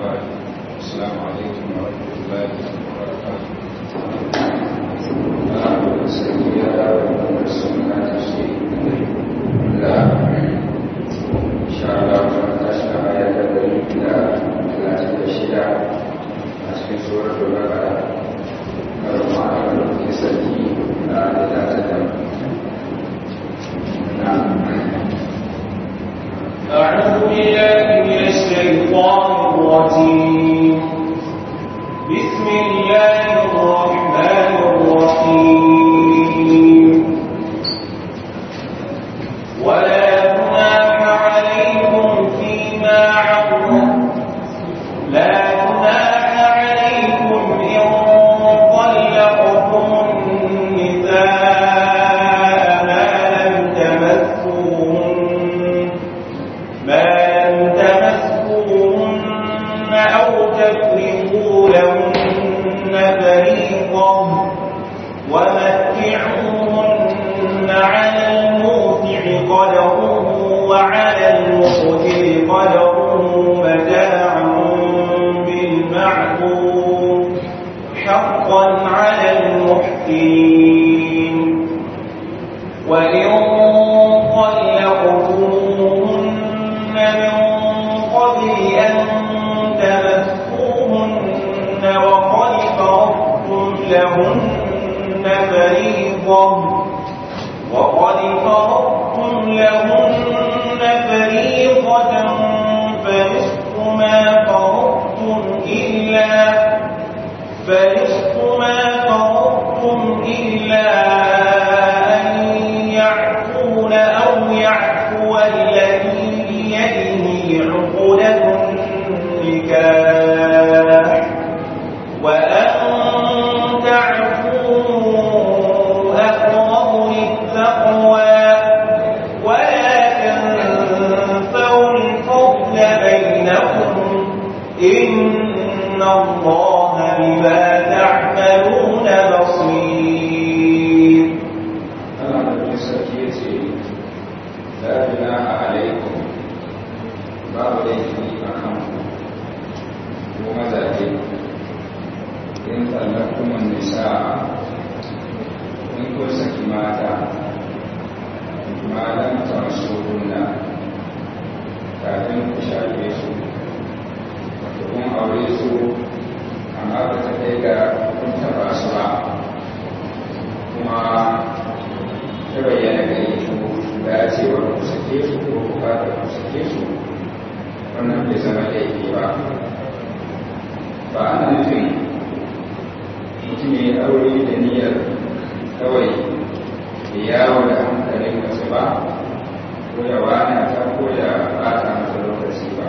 بعد السلام عليكم ورحمة الله وبركاته إن شاء الله فتشنا آية الدليل إلى ثلاثة الشدة أسكن سورة البقرة المعنى الكسلي لا تتم نعم أعوذ بالله من الشيطان الرجيم بسم الله الرحمن الرحيم ولا جناح عليكم فيما عرض لا جناح عليكم إن طلقتم النساء ما لم تمسوهن ما لم تمسوهن أو تفرضوا لهن فريضة ومتعوهن على الموسع قدره وعلى المقتر قدره متاعا بالمعروف حقا على المحسنين وإن طلقتموهن من قبل أن تمسوهن وقد فرضتم لهن فريضة وقد فرضتم لهن فريضة فنصف ما فرضتم إلا فنصف ما فرضتم إلا أن يعفون أو يعفو الذي بيده عقدة النكاح وأن تعفوا أقرب للتقوى ولا تنسوا الفضل بينكم إن الله بما تعملون بصير Allah da sarki ya ce la ilaha alaikum babu laifi a kan ko mazaje in tsallakuman nisa in ko saki mata malam ta masu hunna kafin ku shafe su wato kun aure su amma ba ta kai ga kun taba su ba kuma ta bayyana gare su dacewar ku sake su ko bukatar ku sake su wannan bai zama laifi ba ba ana nufin mutum ya yi aure da niyyar kawai da yawo da hankalin mace ba ko ya wana ta ko ya bata mata lokaci ba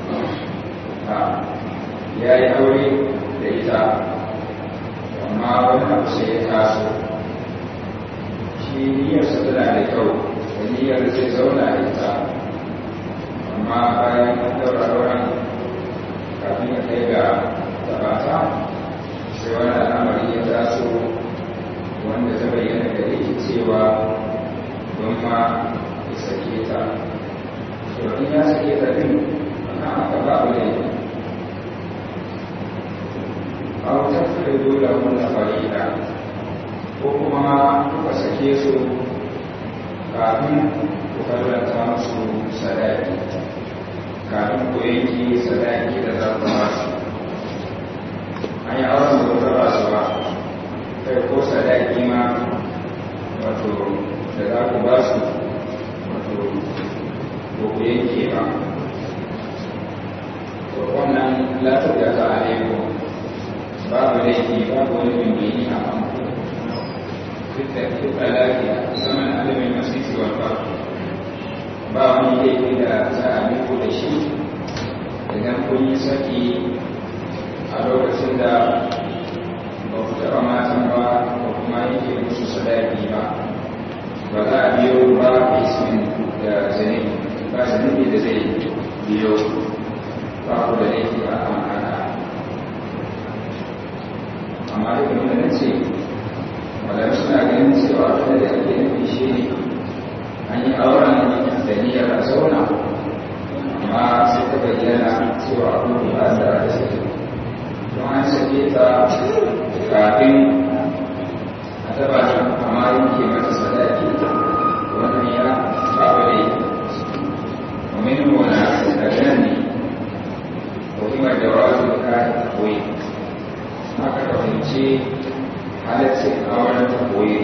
a ya yi aure da ita amma wani abu sai ya taso shi niyyarsa tana da kyau da niyyar zai zauna da ita amma bayan an daura auren kafin ya kai ga tabata sai wani al'amari ya taso wanda ta bayyana gare shi cewa don ma ya sake ta to in ya sake ta din na aka babu laifi a wata fi dole wannan farida ko kuma kuka sake su kafin ku farlanta musu sadaki kafin ku yanki sadaki da za ku ba su an yi auren da wata ba su ba kai ko sadaki ma wato da za ku ba su wato ko ku yanke ba to wannan latar da ta alaikum babu laifi babu wani bimbini a kan duk da lafiya zaman adamin masisi wal farko ba wani laifi da za a miko da shi idan kun yi saki a lokacin da ba ku taɓa matan ba ko kuma yake musu sadaki ba ba za a biyo ba ismin da zane ba zunubi da zai biyo ba ku da laifi a kan haka amma duk da na ce wadanda suna ganin cewa wanda da ake nufi shi ne an yi auren da niyyar a zauna amma sai ta bayyana cewa abu ba da sake ta kafin a taba ta amma yanke mata sadaki wannan ya faru da ita ومن هنا تجني وفيما جواز الكاء التقويم haka da fahimci halittar auren tafoyi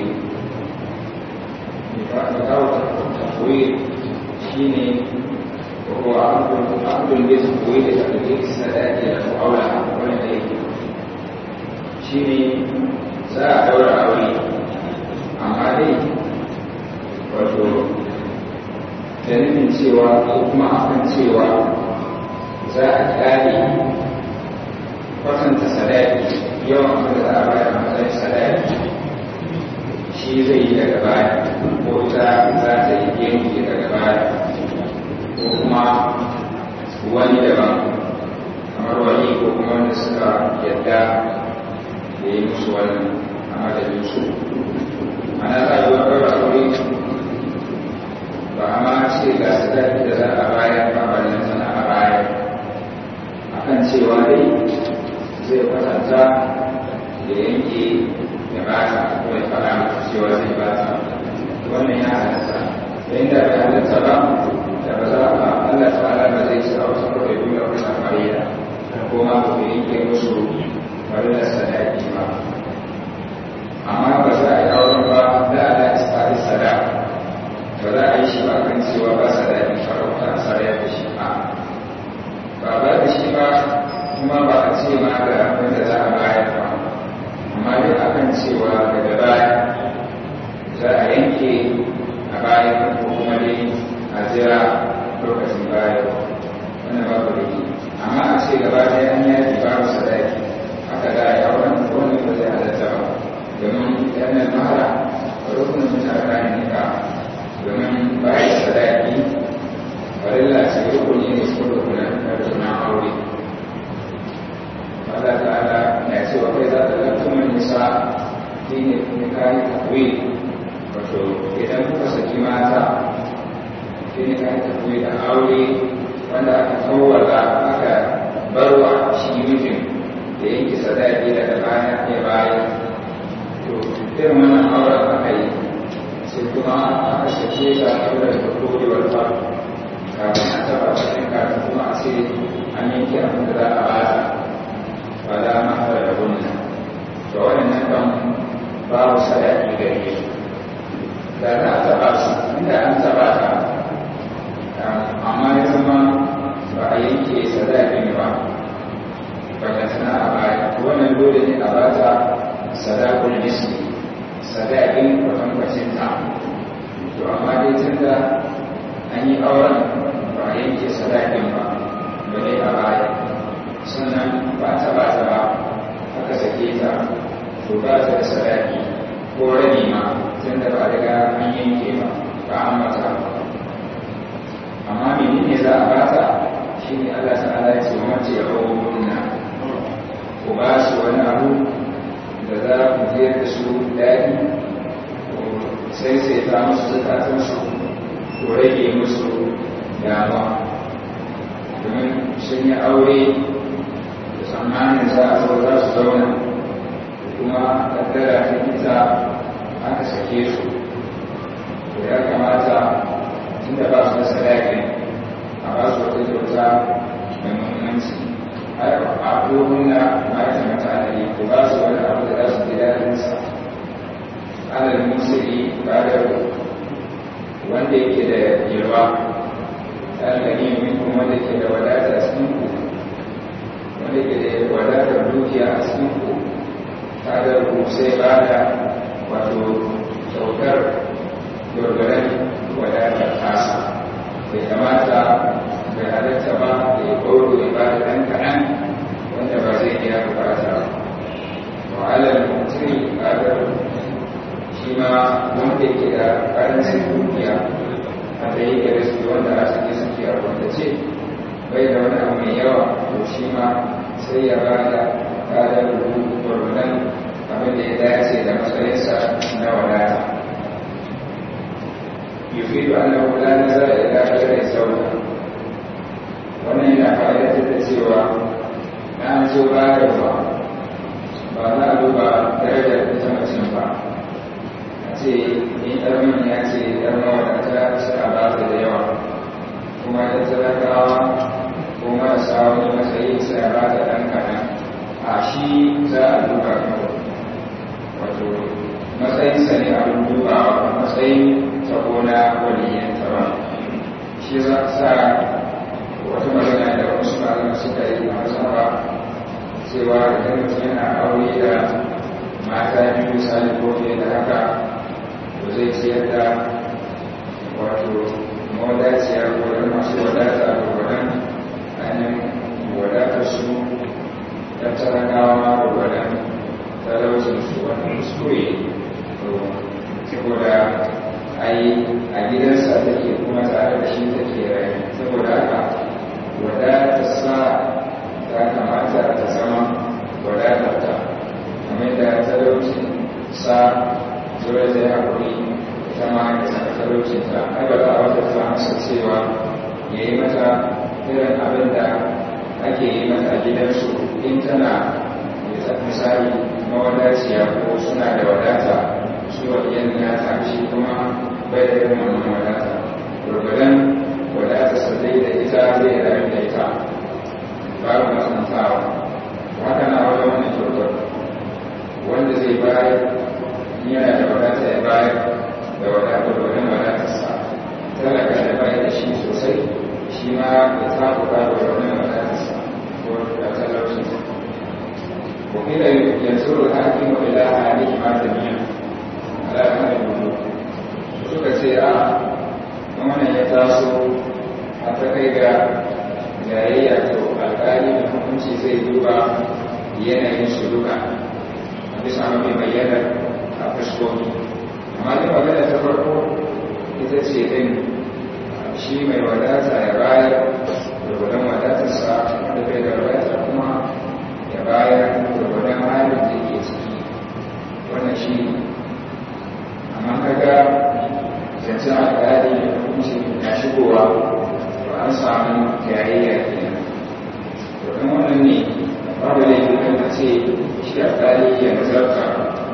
da kawo tafoyi shi ne ko abdul da tafoyi da tafoyi sadaki da aura wani da yake shi ne za a daura aure amma dai wato da nufin cewa ko kuma akan cewa za a kare kwatanta sadaki yawan abin da za a bayar a matsayin sadaki shi zai yi daga baya ko ta za ta yi yanki daga baya ko kuma wani daban kamar wani ko kuma wanda suka yadda da yi musu wannan a madadin su ana za a yi wa ɗaura aure ba ma ce ga sadaki da za a bayar ba ba nan sana a bayar akan cewa dai zai kwatanta da yanke da ba ta ko ya fara mata cewa zai ba ta wannan ya halatta da inda bai halatta ba da ba za a Allah ta'ala ba zai sa wasu kawai dole a kusa fariya ko ma ko yanke musu farilla sadaki ba amma ba za a yi auren ba da ala isfari sadaki ba za a yi shi ba kan cewa ba sa daɗin farauta a sarya da shi ba ba ba da shi ba kuma ba a ce ma ga wanda za a bayar ba amma dai a kan cewa daga baya za a yanke a bayan ko kuma dai a jira lokacin bayan wannan babu da ke amma a ce gaba ɗaya an yaki babu sadaki haka za a yi auren wannan ba zai halatta ba domin yanar mahara rukunin mutane ne ka domin bayan sadaki farilla ce rukuni ne su rukunan na aure Allah ta'ala na ce wa kai za ta lantumin nisa shi ne kuma kayi takwi wato idan kuka saki mata shi ne kayi takwi da aure wanda aka kawwala aka barwa shi mijin da yanke sadaki daga baya ya bayan to irin wannan auren aka yi sai kuma aka sake ta ɗaura da kodewar faru kafin a taɓa cikin kafin kuma a ce an yanke abin da za a bata ba da mata da gunna to waɗannan kan babu sadaki gare su da za a taɓa su inda an taɓa ta amma ya zama ba a yanke sadakin ba ba ta tana a baya wannan dole ne a bata sadakul misli sadakin kwatankwacin ta to amma dai tun da an yi auren ba a yanke sadakin ba ba dai a baya sannan ba ta ba ta ba aka sake ta to ba ta da sadaki ko rabi ma tun da ba daga an yanke ba ba an mata amma menene za a bata shi ne Allah ta'ala ya ce mace ya rawo kunna ku ba su wani abu da za ku jiyar da su daɗi sai sai ta musu zukatansu ko rage musu dama domin sun yi aure da tsammanin za a zo za su zauna kuma kaddara ta ita aka sake su to ya kamata tun da ba su da sadakin a ba su wata kyauta mai muhimmanci a domin na mata mutane ko ba su wani abu da za su ji daɗinsa alal musuli ba da wanda yake da yalwa ɗalgani minkum wanda ke da wadata a cikin ku wanda ke da wadatar dukiya a cikin ku kadar ku sai ba da wato kyautar gwargwaron wadatar tasa bai kamata bai halatta ba da ya kauro ya ba da ɗan kaɗan wanda ba zai iya bukata wa alal mutum kadar shi ma wanda ke da karancin dukiya a da yake da su wanda a cikin suke a wanda ce bai da wani abu mai yawa to shi ma sai ya ba da kadar rubu gwargwadon abin da ya dace da matsayinsa na wadata yufidu annahu la nazara ila ghayri sauka wannan yana fa'idatar da cewa na an zo bayarwa marasa wani matsayi sai a bata ɗan kaɗan a shi za a duba kawai wato matsayinsa ne abin dubawa matsayin tabo na waliyyanta ba shi za sa wata magana da wasu malama suka yi a mazaba cewa idan mutum yana aure da mata biyu misali ko fiye da haka to zai ciyar da wato mawadaciya gwadon masu wadata da gwadon ainihin wadatar su da talakawa ma da gwadon talaucin su wani kuskure to saboda ai a gidansa take kuma tare da shi take rayu saboda haka wadatar sa ta kamata ta zama wadatar ta kamar da talaucin sa zuwa zai haƙuri ita ma ya saka talaucin ta ai ba za a wata ta masa cewa ya yi mata irin abin da ake yi mata a gidansu in tana misali mawadaciya ko suna da wadata su wa iyan ya shi kuma bai da irin wannan wadata gurgudan wadata sa zai da ita zai rayu da ita babu matsantawa haka na wajen wannan kyautar wanda zai bayar yana da wadata ya bayar da wadata gurgudan wadatarsa talaka da bayar da shi sosai shi ma ya tafuka da wannan wadatarsa ko da talaucinsa وقيل ينصر الحاكم الى اهلهما جميعا على اهل الوجود suka ce a wannan ya taso a ta kai ga jayayya to alkali da hukunci zai duba yanayin su duka a bisa mafi bayyana a fuskoki amma da magana ta farko ita ce din shi mai wadata ya bayar da gudun wadatarsa da bai da wadata kuma ya bayar gurgudan halin da ke ciki wannan shi amma kaga zancen alƙali da hukunci na shigowa to an samu jayayya kenan to don wannan ne babu laifin kan a ce shi alƙali ya nazarta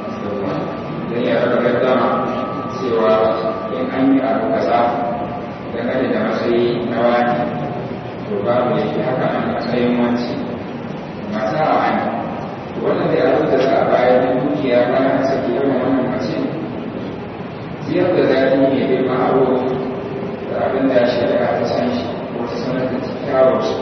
don ya raba gaddama cewa in an yi abu kaza dangane da matsayi na wani to babu laifi haka a matsayin wanci mata a wani wannan da abin da za a bayar da dukiya bayan saki irin wannan mace ziyar da zafi ne bai ma'aro da abin da shari'a ta san shi ko ta sanar da kyakkyawar shi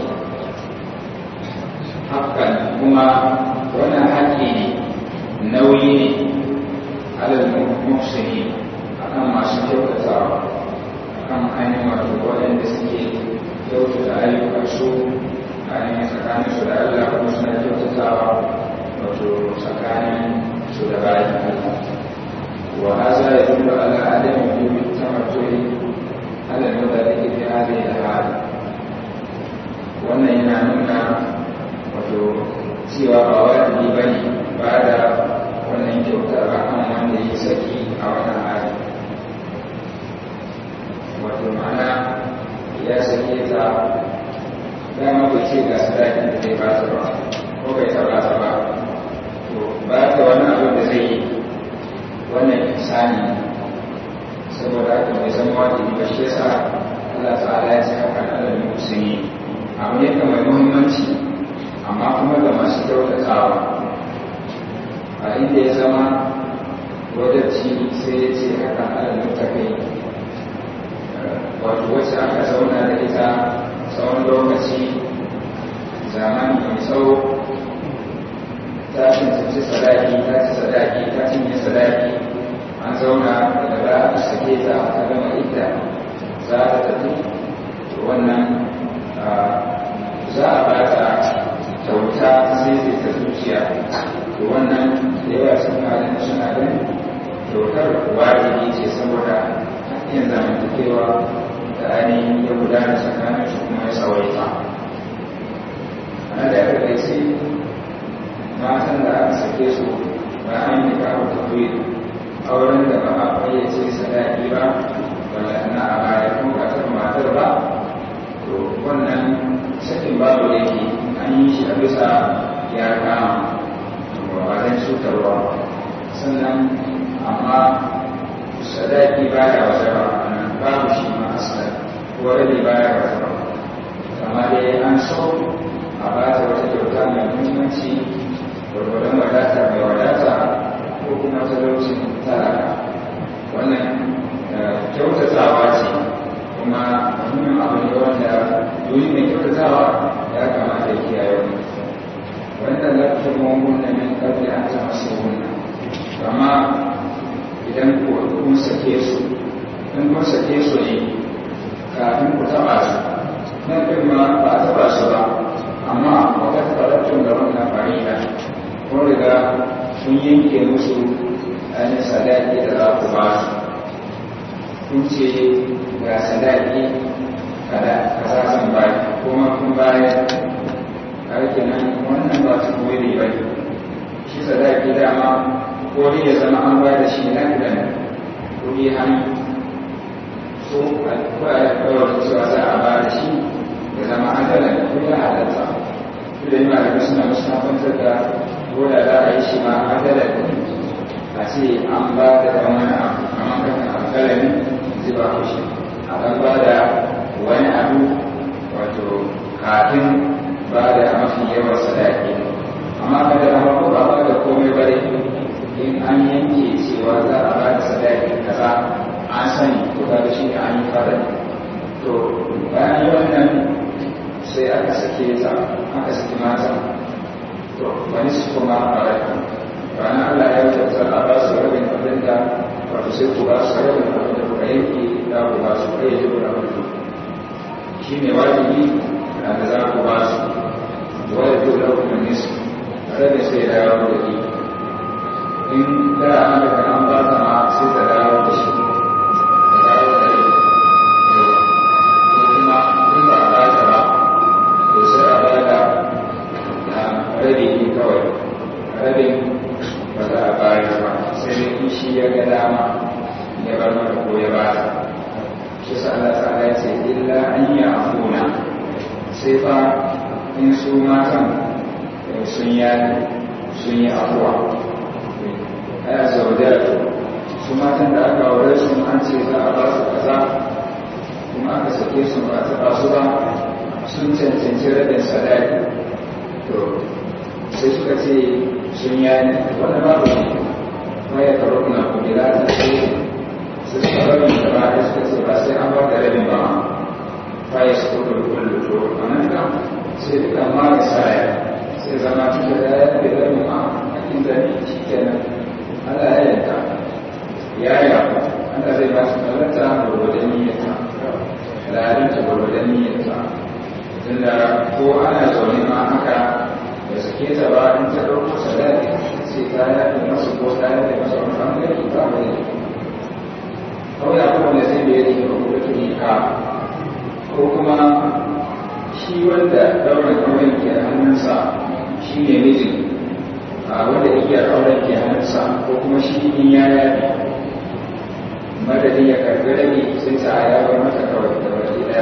hakan kuma wannan haƙƙi ne nauyi ne alal muhsini akan masu kyautatawa akan ainihin wato waɗanda suke kyautata ayyukansu ainihin tsakaninsu da Allah kuma suna kyautatawa wato tsakanin su da bayan Allah wa haza ya dullu ala adami yubi tamattu'i ala nudari fi hadhihi al-hal wannan yana nuna wato cewa ba wajibi bane ba da wannan kyautar akan wanda ya saki a wannan hali wato ma'ana ya sake ta dama bai ce ga sadakin da zai ba ta ba ko bai taba ta ba to ba ta wani abin da zai yi wannan insani saboda haka bai zama wajibi ba shi yasa Allah ta'ala ya ce haka na da musulmi abu ne mai muhimmanci amma kuma ga masu kyautatawa a inda ya zama wajabci sai ya ce haka ala mutakai wato wacce aka zauna da ita tsawon lokaci zamani mai tsawo ta cincinci sadaki ta ci sadaki ta cinye sadaki an zauna da za a sake ta ta gama idda za ta tafi wannan za a ba ta kyauta sai zai ta zuciya to wannan da yawa sun halin suna ganin kyautar wajibi ce saboda hakkin zamantakewa da ainihin ya gudana tsakanin su kuma ya tsawaita ana da aka gaisi matan da aka sake su ba an yi kawo tafiye auren da ba a fayyace sadaki ba wanda na a baya kuma kasar matar ba to wannan sakin babu yake an yi shi a bisa ya kama ba zan cutarwa sannan amma sadaki baya wata ba babu shi ma asali ko rabi baya wata ba amma dai an so a ba ta wata kyauta mai muhimmanci gwargwadon wadata mai wadata ko kuma talaucin talaka wannan kyautatawa ce kuma muhimmin abu ne wanda duni mai kyautatawa ya kamata ya kiyaye wani wanda lafiyar magungunan min kabli an ta masu wannan amma idan kun sake su in kun sake su ne kafin ku taba su nan ɗin ma ba a taba su ba amma wata tsaratun da wannan farida kun riga sun yanke musu ainihin sadaki da za ku ba su kun ce ga sadaki kada kaza zan bayi kuma kun bayar aiki nan wannan ba su kuma ne bai shi sadaki dama ko dai ya zama an bayar da shi nan da nan kuɗi hannu so a kawai cewa za a ba da shi ya zama adalan da kuma halatta su da yi malamai suna musamman da ko da za a yi shi ma adalan a ce an ba da ɗan wani abu kamar kan alƙalami zai ba ku shi a ɗan ba da wani abu wato kafin ba da mafi yawan sadaki amma kada a mako ba ba da komai bare in an yanke cewa za a ba da sadaki kaza an sani ko da shi ne an yi fara to bayan yi wannan sai aka sake ta aka saki mata to wani su kuma a rai ranar Allah ya wuce ta a ba su rabin abin da wato sai ku ba su rabin abin da kuka yanke za ku ba su kai yi da abin shi ne wajibi da za ku ba su wani dole kuma nisu rabin sai da yawon da ke in da an daga an ba ta ma sai ta dawo da shi rabi kawai rabin ba za a bayar ba sai dai in shi ya ga dama ya bar mata ko ya ba ta shi sa Allah ta'ala ya ce illa an yi afuna sai fa in su matan sun yi sun yi afuwa aya zaudar su matan da aka aure su an ce za a ba su kaza kuma aka sake su ba ta su ba sun cancanci rabin sadaki to sai suka ce sun yani wanda babu ne ma ya karo na kubila ta ce su suka rabin da ba da suka ce ba sai an ba da rabin ba fa ya suka da kullu to a nan kan sai duka ma ya saya sai zama cikin da ya da rabin ma a cikin da ne shi kenan Allah ya yanka ya yi Allah zai ba su kalata gwargwadon niyyarta lalinta gwargwadon niyyarta tunda ko ana zaune ma haka da suke ta ba in ta ɗauko sadaki sai ta yaɗe masu ko ta yaɗe masu wani ɓangare ba mai kawai abubuwan da zai biyar da kuma tuni ka ko kuma shi wanda ɗaurin auren ke hannunsa shi ne mijin a wanda igiyar auren ke hannunsa ko kuma shi in ya yaɗe madadin ya karbi rage sai ta ya bar mata kawai da baki daya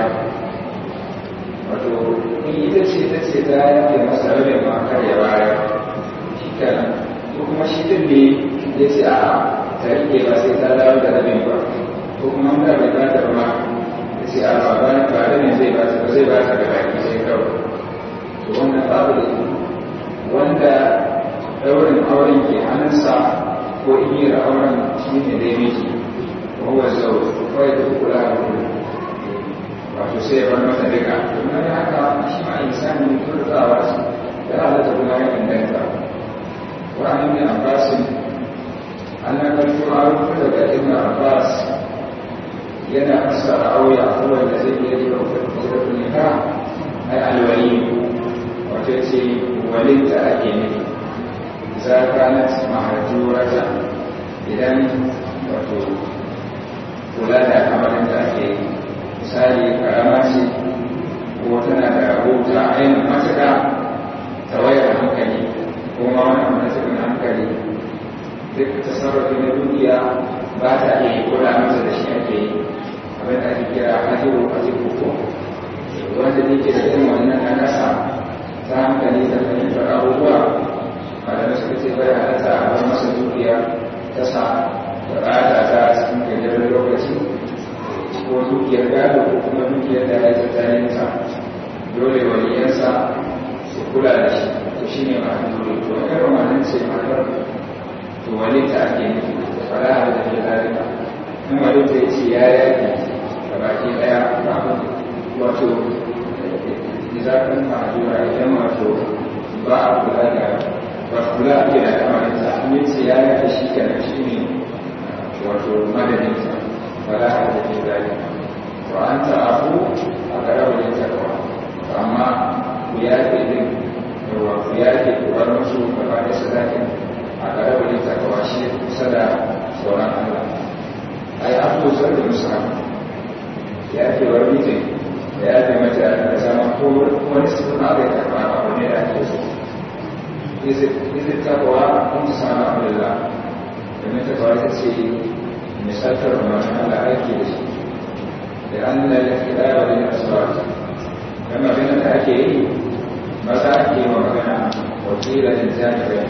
wato in ita ce ta ce ta yanke masa rabin ma kar ya bayar shi kenan ko kuma shi din ne ya ce a ta rike ba sai ta dawo da rabin ba ko kuma wanda bai ba ta ba ya ce a ba ba ba rabin zai ba ta ba zai ba ta da baki sai kawai to wannan babu da wanda daurin auren ke hannunsa ko igiyar auren shi ne dai miji وهو الزوج ويترك لها كله wato sai ya bar mata duka kuma ya haka shi ma insani ne tun da zawa shi ya halatta kuma ya inganta wa an yi abbasin an na karfi a rufu daga ibn abbas yana fassara auya kowai da zai iya yi rufin kusa da ai alwali wato ce walin da ake nufi za ka na mahajurata idan wato kula da al'amarin da ake yi misali karama ce ko tana da rahoto ainihin matuƙa ta wayar hankali ko ma wani abu na cikin hankali duk tasarrufi na dukiya ba ta iya yi kula masa da shi ake yi abin da ake kira hajjiru a cikin ko wanda ne ke da irin wannan na nasa ta hankali da fahimtar abubuwa malamai suka ce bai halatta a bar masa dukiya ta sa bukata ta cikin gajeren lokaci ko dukiyar gado ko kuma dukiyar da ya tattalin ta dole waliyansa kula da shi to shi ne ma dole to irin wannan ce matar to wani ta ake nufi fara da ke zalika in wani ta ce ya yaki da baki daya ba wato izakan ma'adura idan wato ba a kula da ba kula ake da kamarinsa in ce ya yaki shi kenan shi ne wato madadinsa fara da ke zalika to an ta'afu a ƙararwar takawa amma ku yafe din yawa ku yafe ku bar musu gaba da sadakin a ƙararwar takawa shi kusa da sauran Allah ai abu zai da musa ya fi war mutum da ya fi mata da zama ko wani suna da karɓa a wani da ake so izin takawa kun samu abdullah domin takawa ta ce misaltar umarnin Allah aiki da shi لأن الاختلاف للأصوات كما بين الأكيد مساكي ومكان وكيل للجانبين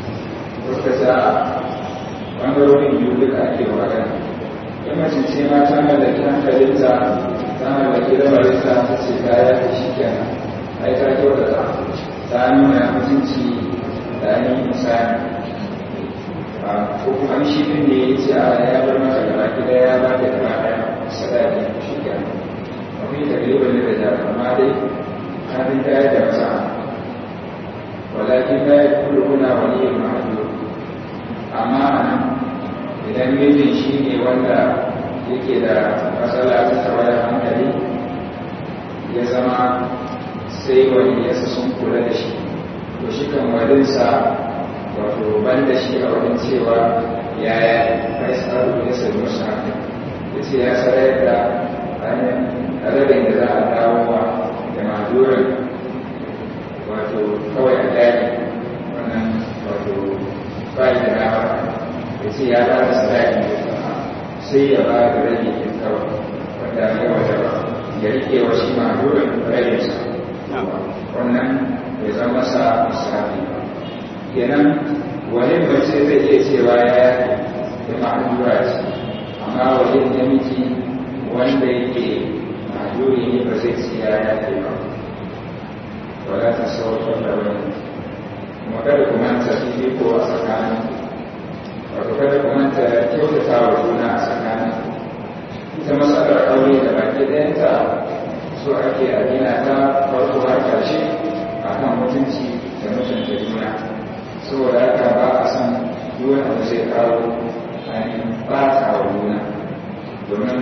وكذا ɓangarorin biyu duka ake magana in mace ce ma ta mallaki hankalinta ta mallaki lamarinta ta ce ta ya fi shi kenan ai ta kyautata ta nuna mutunci da ainihin misali ko kuma shi ne ya ce a ya bar mata gaba gida ya ba da gaba ɗaya sadaki shi ke mafi takriban da da amma dai kafin ta da masa walakin la yakulu huna waliyyun ma'dud amma anan idan mijin shi ne wanda yake da matsala ta tawaya hankali ya zama sai wani yasa sun kula da shi to shi kan walinsa wato ban da shi a wajen cewa yaya kai tsaro ya sai musu hankali ya ce ya sarar da adadin da za a dawo wa da madurin wato kawai a daji wannan wato bayi da dama ya ce ya ba da sadaki sai ya ba da rage yin kawai wanda ya wata ba ya rike wa shi madurin raginsa wannan ya zama sa misali kenan wani mace zai iya cewa ya yi ma'adura ce amma wajen namiji wanda yake mahjuri ne ba zai siya ya ke ba wala ta sauƙar da wani kuma kada ku manta fifiko a tsakanin wato kada ku manta kyautata wa juna a tsakanin ita matsalar aure da baki ɗayanta so ake a gina ta farko har ƙarshe a kan mutunci da mutunta juna saboda haka ba a san duk wanda zai kawo ba ta wa juna domin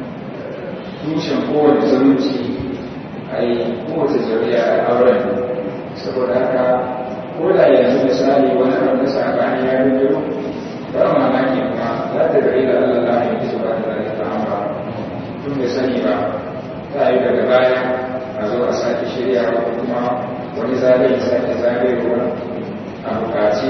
tushen kowane zumunci a yi kowace zuriya a auren saboda haka ko da yanzu misali wani abu na sabani ya rinjiro ba mamaki kuma za ta gari da Allah la ya ji ba da ta amma tun bai sani ba ta yi daga baya a zo a sake shirya ko kuma wani zagaye sake zagayewa a bukaci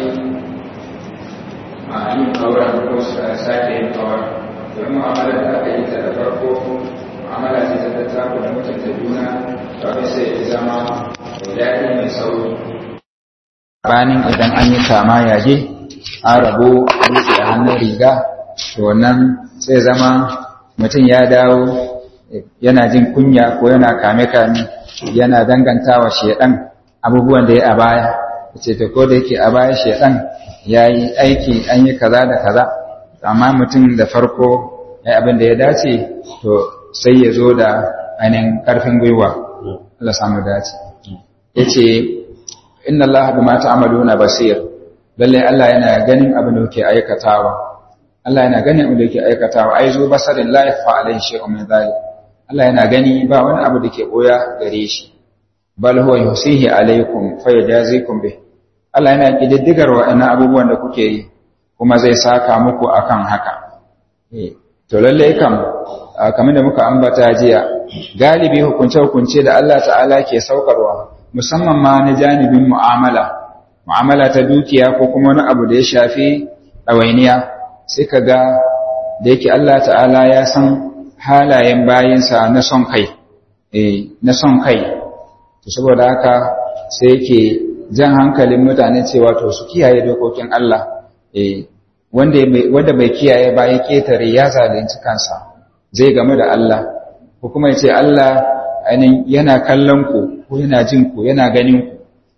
a yin auren ko sake yin auren don mu'amalar da aka yi ta da farko mu'amala ce ta tattako da mutunta juna kawai sai ya zama mai daɗi mai sauri banin idan an yi kama yaje an rabu dutse a hannun riga to wannan sai zama mutum ya dawo yana jin kunya ko yana kame-kame yana dangantawa shedan abubuwan da ya a baya ce to ko da yake a baya shedan ya yi aiki an yi kaza da kaza amma mutum da farko ya abin da ya dace to sai ya zo da ainihin karfin gwiwa Allah samu dace ya ce inna Allah bima ta'maluna basir lalle Allah yana ganin abin da kuke aikatawa Allah yana ganin abin da kuke aikatawa ai zo basarin la yafa alaihi shay'un min zalik Allah yana gani ba wani abu da ke boya gare shi bal huwa yusihi alaikum fa yajazikum bih Allah yana kididdigar wa'annan abubuwan da kuke yi kuma zai saka muku akan haka to lalle kam kamar da muka ambata jiya galibi hukunce hukunce da Allah ta'ala ke saukarwa musamman ma na janibin mu'amala mu'amala ta dukiya ko kuma wani abu da ya shafi ɗawainiya sai ka ga da yake Allah ta'ala ya san halayen bayinsa na son kai na son kai to saboda haka sai yake jan hankalin mutane cewa to su kiyaye dokokin Allah wanda bai kiyaye ba ya ketare ya zalunci kansa zai game da Allah ko kuma ya ce Allah yana kallon ku ko yana jin ku yana ganin ku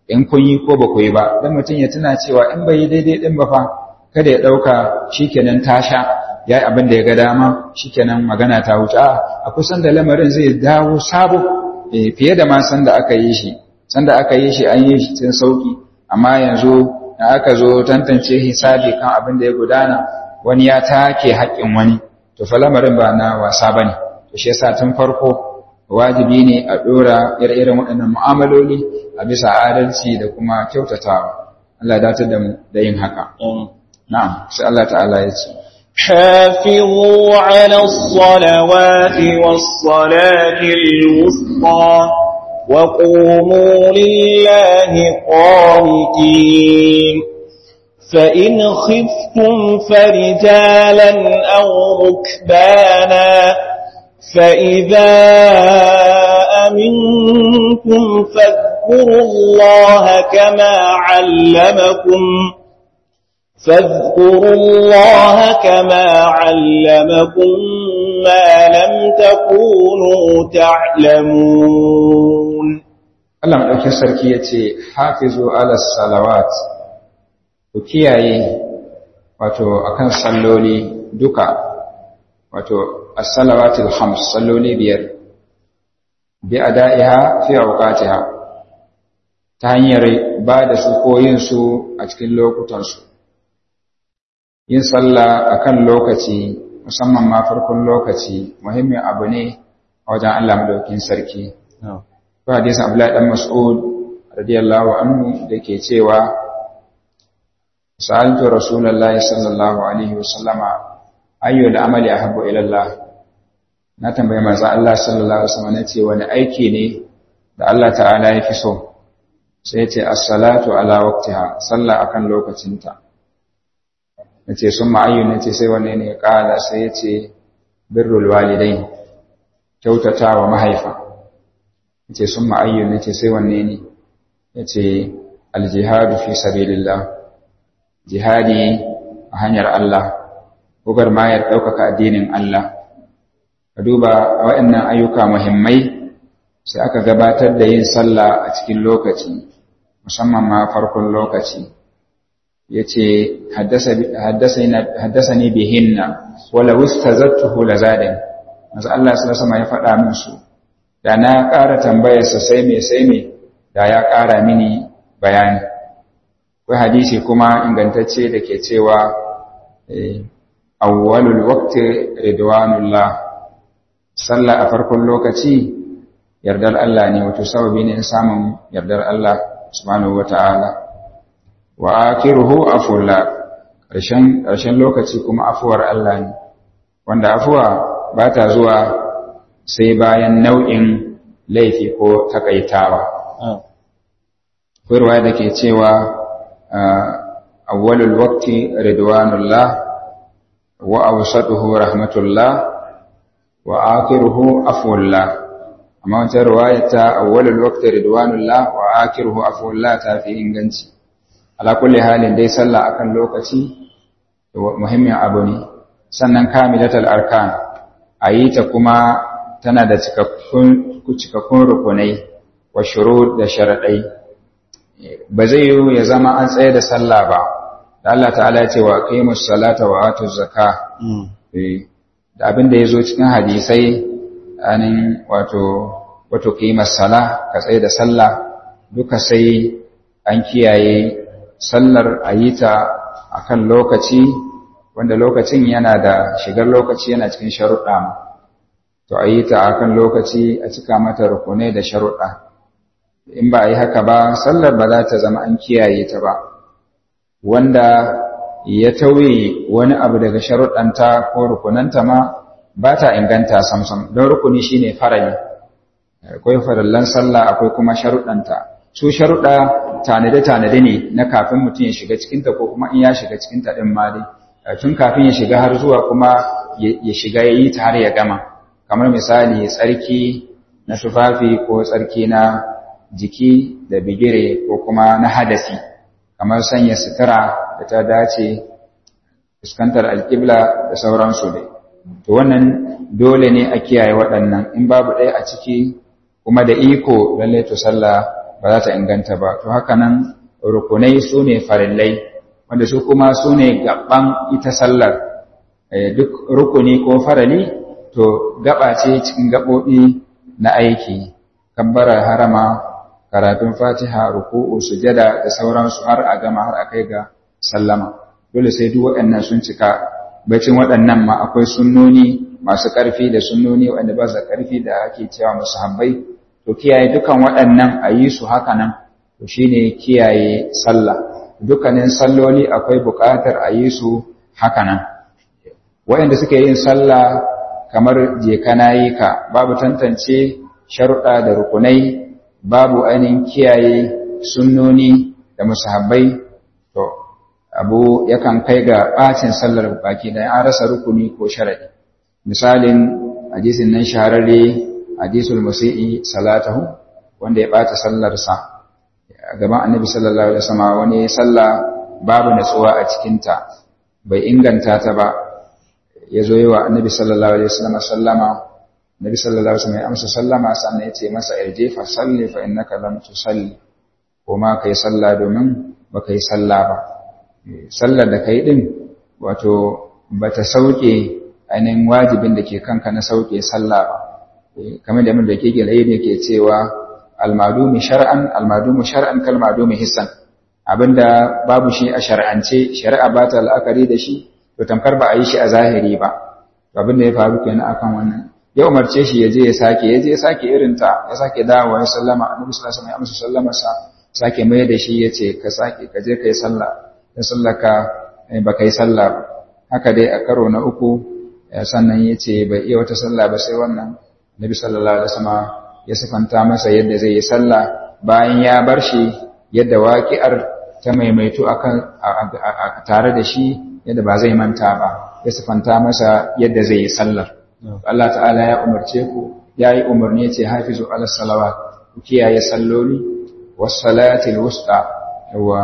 in kun yi ko ba ku yi ba dan mutum ya tuna cewa in bai yi daidai din ba fa kada ya dauka shikenan ta sha yayi abin da ya ga dama shikenan magana ta wuce a a kusan da lamarin zai dawo sabo fiye da ma san da aka yi shi san da aka yi shi an yi shi cikin sauki amma yanzu da aka zo tantance hisabi kan abin da ya gudana wani ya take haƙƙin wani to fa lamarin ba na wasa bane to shi yasa tun farko wajibi ne a dora ire-iren waɗannan mu'amaloli a bisa adalci da kuma kyautatawa Allah ya datar da mu da yin haka na'am sai Allah ta'ala ya ce حافظوا على الصلوات والصلاة الوسطى وقوموا لله قانتين فإن خفتم فرجالا أو ركبانا فإذا أمنتم فاذكروا الله كما علمكم فاذكروا الله كما علمكم ما لم تكونوا تعلمون Allah maɗaukin sarki ya ce, Hafizu ala salawat, ku kiyaye wato akan salloli duka, wato as-salawatul hams salloli biyar, bi a da'iha fi auqatiha ta hanyar ba da su ko yin su a cikin lokutansu. Yin sallah akan lokaci, musamman ma farkon lokaci, muhimmin abu ne a wajen Allah maɗaukin sarki. ko hadisin Abdullahi dan Mas'ud radiyallahu anhu dake cewa sa'altu Rasulullahi sallallahu alaihi wasallama ayyu al-amali ahabbu ila Allah na tambaye manzo Allah sallallahu alaihi wasallam nace wani aiki ne da Allah ta'ala ya fi so sai yace as-salatu ala waqtiha sallah akan lokacinta nace summa ayyu nace sai wanne ne kala sai yace birrul walidain kyautatawa mahaifa yace sun ma'ayyun yace sai wanne ne yace aljihadu fi sabilillah jihadi a hanyar Allah gugar mayar ɗaukaka addinin Allah ka duba waɗannan ayyuka muhimmai sai aka gabatar da yin sallah a cikin lokaci musamman ma farkon lokaci yace haddasani bihinna wala wustazattuhu lazadin manzo Allah sallallahu alaihi wasallam ya faɗa min su da na ƙara tambayarsa sai me sai me da ya ƙara mini bayani kai hadisi kuma ingantacce da ke cewa awwalul waqti ridwanullah sallah a farkon lokaci yardar Allah ne wato sababi ne samun yardar Allah subhanahu wata'ala wa akhiruhu afullah ƙarshen ƙarshen lokaci kuma afuwar Allah ne wanda afuwa ba ta zuwa sai bayan nau'in laifi ko takaitawa. Kurwa da ke cewa awwalul waqti ridwanullah wa awsatuhu rahmatullah wa akhiruhu afwullah amma wata riwaya ta awwalul waqti ridwanullah wa akhiruhu afwullah ta fi inganci ala kulli halin dai sallah akan lokaci muhimmin abu ne sannan kamilatul arkan ayi ta kuma tana da cikakkun rukunai wa shuru da sharaɗai ba zai yi ya zama an tsaye da sallah ba da Allah ta'ala ya ce wa qimus salata wa atuz zaka da abin da yazo cikin hadisai anin wato wato qimus sala ka tsaye da sallah duka sai an kiyaye sallar ayita akan lokaci wanda lokacin yana da shigar lokaci yana cikin sharuɗa to a yi ta a kan lokaci a cika mata rukunai da sharuɗa in ba a yi haka ba sallar ba za ta zama an kiyaye ta ba wanda ya tauye wani abu daga sharuɗanta ko rukunanta ma ba ta inganta samsam don rukuni shine farali akwai farallan sallah akwai kuma sharuɗanta su sharuɗa tanade-tanade ne na kafin mutum ya shiga cikinta ko kuma in ya shiga cikinta ɗin ma dai tun kafin ya shiga har zuwa kuma ya shiga ya yi ta har ya gama kamar misali tsarki na tufafi ko tsarki na jiki da bigire ko kuma na hadasi kamar sanya sutura da ta dace fuskantar alƙibla da sauransu dai to wannan dole ne a kiyaye waɗannan in babu ɗaya a ciki kuma da iko lallai to sallah ba za ta inganta ba to haka nan rukunai su ne farillai wanda su kuma su ne gaban ita sallar duk rukuni ko farali to gaba ce cikin gaɓoɓi na aiki kabbarar harama karatun fatiha ruku'u sujada da sauransu har a gama har a kai ga sallama dole sai duk waɗannan sun cika bacin waɗannan ma akwai sunnoni masu ƙarfi da sunnoni waɗanda ba su ƙarfi da ake cewa musu habbai to kiyaye dukan waɗannan a yi su haka nan to shine kiyaye sallah dukkanin salloli akwai buƙatar a yi su haka nan waɗanda suke yin sallah kamar je kana yi ka babu tantance sharuɗa da rukunai babu ainihin kiyaye sunnoni da musahabbai to abu yakan kai ga ɓacin sallar baki da an rasa rukuni ko sharaɗi misalin hadisin nan shahararre hadisul musi'i salatahu wanda ya ɓata sallarsa a gaban annabi sallallahu alaihi wasallam wani sallah babu natsuwa a cikinta bai inganta ta ba ya zo yi wa annabi sallallahu alaihi wasallam sallama nabi sallallahu alaihi wasallam ya amsa sallama sannan ya ce masa irje fa salli fa innaka lam tusalli ko ma kai sallah domin ba kai sallah ba sallar da kai din wato bata sauke ainihin wajibin da ke kanka na sauke sallah ba kamar da mun da ke gilai ne ke cewa almadumi shar'an almadumi shar'an kal madumi hissan abinda babu shi a shar'ance shari'a ba ta la'akari da shi to tamkar ba a yi shi a zahiri ba abinda ya faru kenan akan wannan ya umarce shi ya je ya sake ya je ya sake irin ta ya sake dawowa ya sallama annabi sallallahu alaihi wasallam ya amsa sallama sa sake mai da shi ya ce ka sake ka je kai sallah ya sallaka ba kai sallah ba haka dai a karo na uku sannan ya ce bai iya wata sallah ba sai wannan nabi sallallahu alaihi wasallam ya sifanta masa yadda zai yi sallah bayan ya bar shi yadda waƙi'ar ta maimaitu akan tare da shi yadda ba zai manta ba ya sifanta masa yadda zai yi sallar Allah ta'ala ya umarce ku ya yi umarni ce hafizu ala salawat ku kiyaye salloli was salatil wusta yawa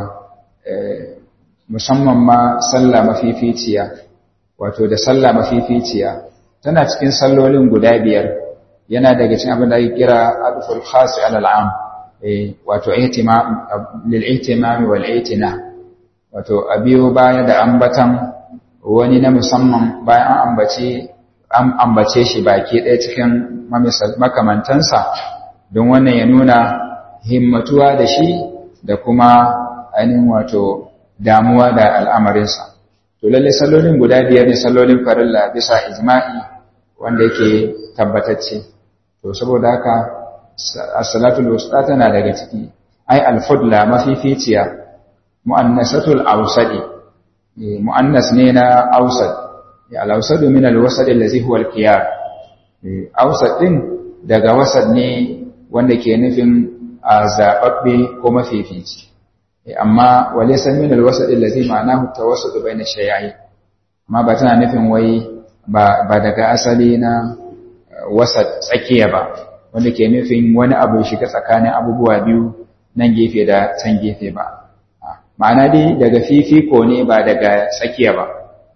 musamman ma sallah mafificiya wato da sallah mafificiya tana cikin sallolin guda biyar yana daga cikin abin da ake kira adful khas ala al'am eh wato ihtimam lil ihtimam wal itina wato abiyo baya da ambatan wani na musamman bayan an ambace an ambace shi baki ɗaya cikin makamantansa don wannan ya nuna himmatuwa da shi da kuma ainihin wato damuwa da al'amarinsa to lalle sallolin guda biyar ne sallolin farilla bisa ijma'i wanda yake tabbatacce to saboda haka as-salatul wusta tana daga ciki ai al-fudla mafificiya mu'annasatul awsadi mu'annas ne na awsad ya al-awsadu min al-wasad allazi huwa al-qiyar awsad din daga wasad ne wanda ke nufin a zababbe ko mafifici amma walaysa min al-wasad allazi ma'anahu tawassud bayna shay'ai amma ba tana nufin wai ba daga asali na wasat tsakiya ba wanda ke nufin wani abu shiga tsakanin abubuwa biyu nan gefe da can gefe ba ma'ana dai daga fifiko ne ba daga tsakiya ba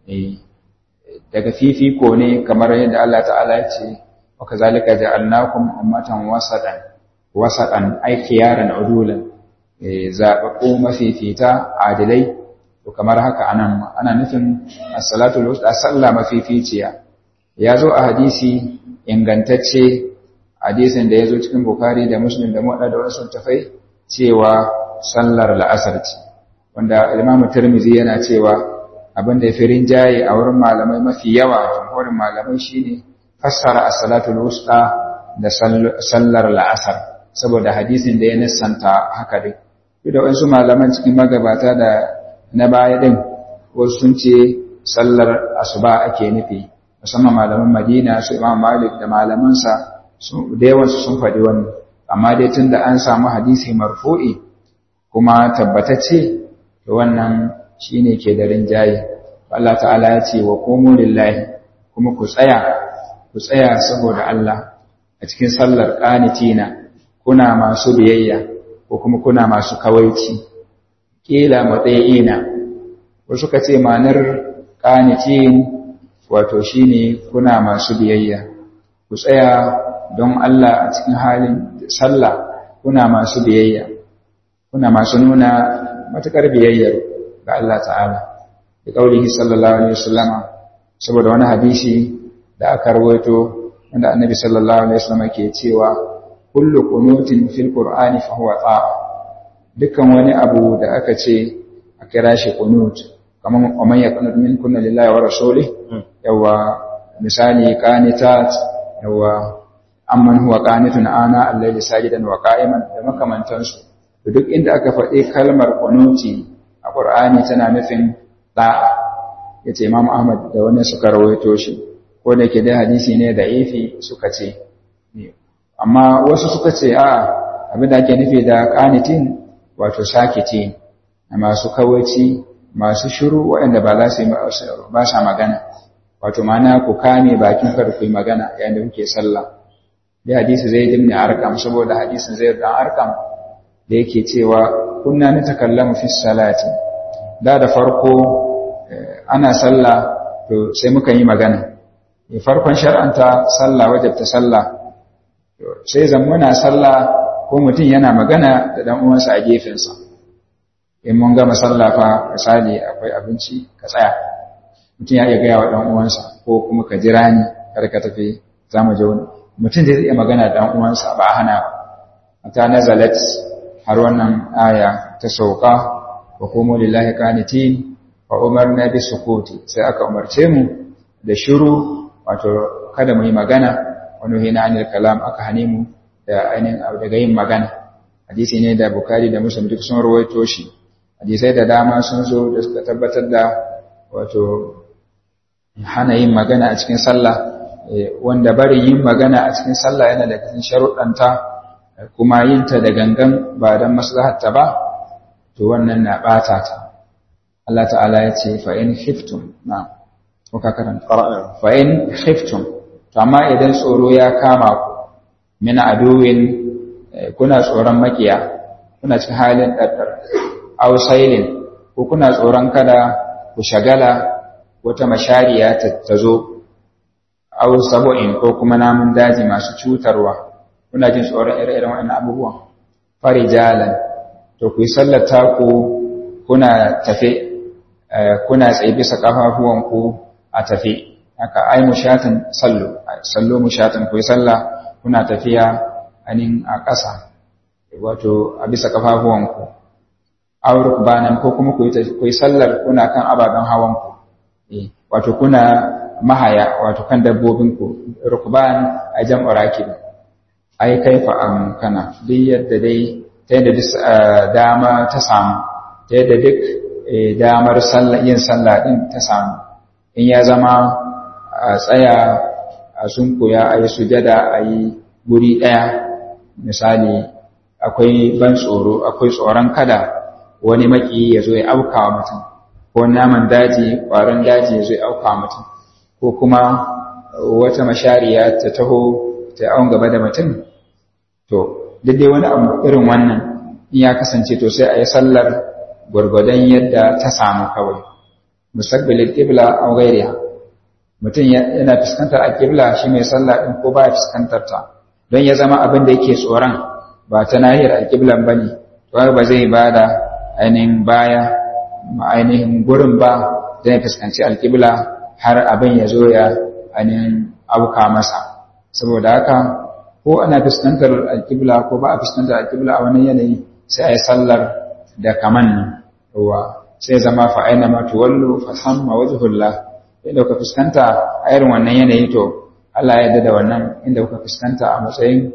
daga fifiko ne kamar yadda Allah ta'ala ya ce wa kazalika ja'alnakum ummatan wasatan wasatan ay khiyaran udulan zaɓaɓɓu mafifita adilai to kamar haka anan ana nufin as-salatu wusta sallah mafificiya ya zo a hadisi ingantacce hadisin da ya zo cikin bukari da muslim da muɗa da wasu tafai cewa sallar la'asar ce wanda imamu tirmizi yana cewa abin da ya fi rinjaye a wurin malamai mafi yawa jamhurin malamai shine fassara as-salatu wusta da sallar la'asar saboda hadisin da ya nissanta haka dai duk da wasu malaman cikin magabata da na baya din wasu sun ce sallar asuba ake nufi musamman malaman madina su imam malik da malamansa da yawansu sun faɗi wani amma dai tun da an samu hadisi marfu'i kuma tabbatacce to wannan shine ke da rinjaye Allah ta'ala ya ce wa komo lillahi kuma ku tsaya ku tsaya saboda Allah a cikin sallar qanitina kuna masu biyayya ko kuma kuna masu kawaici kila matsayina wasu ka ce manar qanitin wato shine kuna masu biyayya ku tsaya don Allah a cikin halin sallah kuna masu biyayya kuna masu nuna matukar biyayyar ga Allah ta'ala da kaulihi sallallahu alaihi wasallama saboda wani hadisi da aka rawaito wanda annabi sallallahu alaihi wasallama ke cewa kullu qunutin fil qur'ani fa huwa ta'a dukkan wani abu da aka ce a kira shi qunut kamar man yaqnut minkum lillahi wa rasulih yawa misali qanitat yawa amman huwa qanitun ana al-layli sajidan wa qa'iman da makamantansu to duk inda aka faɗi kalmar qunuti a qur'ani tana nufin da'a yace imam ahmad da wani suka rawaito shi ko da ke da hadisi ne da ifi suka ce amma wasu suka ce a abin da ake nufi da qanitin wato sakiti masu kawaici masu shiru waɗanda ba za su yi ba sa magana wato mana ku kame bakin kar ku yi magana yayin da kuke sallah da hadisi zai dimni arkam saboda hadisin zai dan arkam da yake cewa kunna na takallamu fi salati da da farko ana sallah to sai muka yi magana farkon shar'anta sallah wajabta sallah sai zan muna sallah ko mutum yana magana da dan uwansa a gefensa in mun gama sallah fa misali akwai abinci ka tsaya mutum ya iya gaya wa dan uwansa ko kuma ka jira ni kar ka tafi za mu je wani mutum zai iya magana da dan uwansa ba a hana ba ta nazalat har wannan aya ta sauka wa qumu lillahi qanitin wa umarna bi sukuti sai aka umarce mu da shiru wato kada mu yi magana wani hina anil kalam aka hane mu da ainihin daga yin magana hadisi ne da bukari da muslim duk sun rawaito shi hadisai da dama sun zo da suka tabbatar da wato hana yin magana a cikin sallah wanda barin yin magana a cikin sallah yana da cikin sharuɗanta kuma yin ta da gangan ba don maslahatta ba to wannan na ɓata ta Allah ta'ala ya ce fa in khiftum na ko ka karanta fa in khiftum to amma idan tsoro ya kama ku min aduwin kuna tsoron makiya kuna cikin halin ɗaɗɗar ausailin ko kuna tsoron kada ku shagala wata mashariya ta zo au sabo'in ko kuma namun daji masu cutarwa kuna jin tsoron ire-iren waɗannan abubuwan farijalan to ku yi sallar taku kuna tafe kuna tsaye bisa ƙafafuwanku a tafe haka ai mushatan sallo sallo mushatan ku yi sallah kuna tafiya anin a ƙasa wato a bisa ƙafafuwanku auruk banan ko kuma ku yi sallar kuna kan ababen hawanku wato kuna mahaya wato kan dabbobinku rukban a jam'u rakib ai kaifa amkana duk yadda dai ta yadda duk dama ta samu ta yadda duk damar yin sallah din ta samu in ya zama a tsaya a sunkuya a yi sujada a yi guri ɗaya misali akwai ban tsoro akwai tsoron kada wani maki ya zo ya auka wa mutum ko naman daji ƙwaron daji ya zo ya auka wa mutum ko kuma wata mashariya ta taho ta awon gaba da mutum to daidai wani abu irin wannan in ya kasance to sai a yi sallar gwargwadon yadda ta samu kawai mustaqbilil qibla aw ghayriha mutum yana fuskantar alqibla shi mai sallah din ko baya fuskantar ta don ya zama abin da yake tsoron ba ta nahiyar alqiblan bane to ba zai bada ainihin baya ainihin gurin ba zai fuskanci alqibla har abin ya zo ya ainihin auka masa saboda haka ko ana fuskantar alqibla ko ba a fuskantar alqibla a wani yanayi sai a yi sallar da kaman ruwa sai zama fa aina ma tuwallu fa samma wajhullah inda kuka fuskanta a irin wannan yanayi to Allah ya yarda da wannan inda kuka fuskanta a matsayin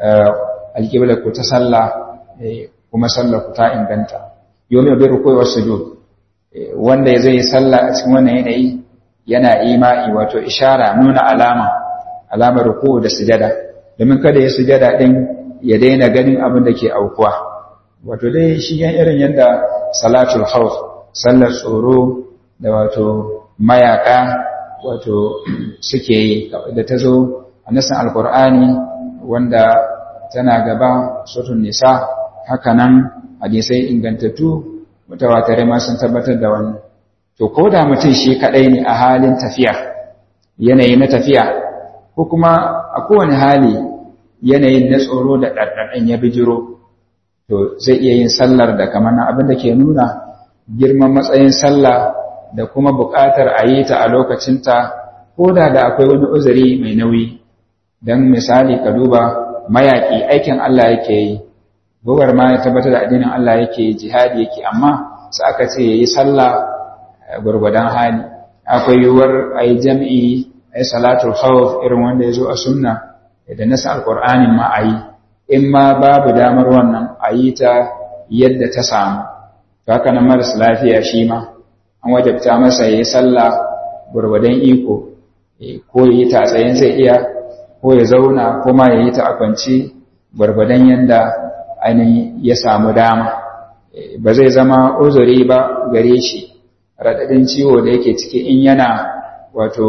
alqibla ku ta sallah kuma sallar ku ta inganta yomi bi ruku'i was sujud wanda zai yi sallah a cikin wannan yanayi yana imai wato ishara nuna alama alamar ruku'u da sujada domin kada ya sujada din ya daina ganin abin da ke aukuwa wato dai shi yan irin yadda salatul khawf sallar tsoro da wato mayaka wato suke yi da ta zo a nasan alkur'ani wanda tana gaba sutun nisa hakanan hadisai ingantattu mutawatare ma sun tabbatar da wannan to ko da mutum shi kadai ne a halin tafiya yanayi na tafiya ko kuma a kowane hali yanayin na tsoro da ɗarɗarɗen ya bijiro to zai iya yin sallar da kamar nan abin da ke nuna girman matsayin sallah da kuma buƙatar a yi ta a lokacinta ko da da akwai wani uzuri mai nauyi don misali ka duba mayaƙi aikin Allah yake yi gobar ma ya tabbatar da addinin Allah yake jihadi yake amma sai aka ce yayi sallah gurgudan hali akwai yiwuwar ayi jam'i ayi salatul khawf irin wanda yazo a sunna da nasa alqur'anin ma ayi in ma babu damar wannan ayi ta yadda ta samu to haka nan maras lafiya shi ma an wajabta masa yayi sallah gurgudan iko ko yayi ta tsayin zai iya ko ya zauna ko ma yayi ta a kwance gurgudan yanda ainihin ya samu dama ba zai zama uzuri ba gare shi raɗaɗin ciwo da yake ciki in yana wato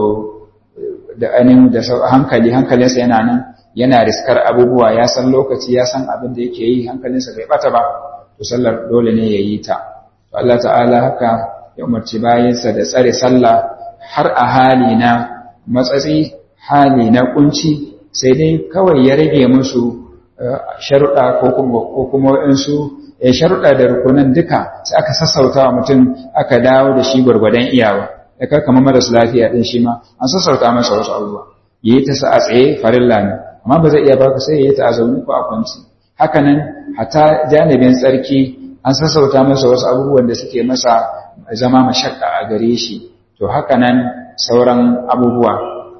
da ainihin da hankali hankalinsa yana nan yana riskar abubuwa ya san lokaci ya san abin da yake yi hankalinsa bai bata ba to sallar dole ne ya yi ta to Allah ta'ala haka ya umarci bayansa da tsare sallah har a hali na matsatsi hali na kunci sai dai kawai ya rage musu sharuɗa ko kuma waɗansu sharuɗa da rukunan duka sai aka sassauta wa mutum aka dawo da shi gwargwadon iyawa ya kar kamar maras lafiya ɗin shi ma an sassauta masa wasu abubuwa yi ta sa a tsaye farilla ne amma ba zai iya baka sai ya yi ta a zaune ko a kwanci haka nan hata janibin tsarki an sassauta masa wasu abubuwan da suke masa zama mashakka a gare shi to haka nan sauran abubuwa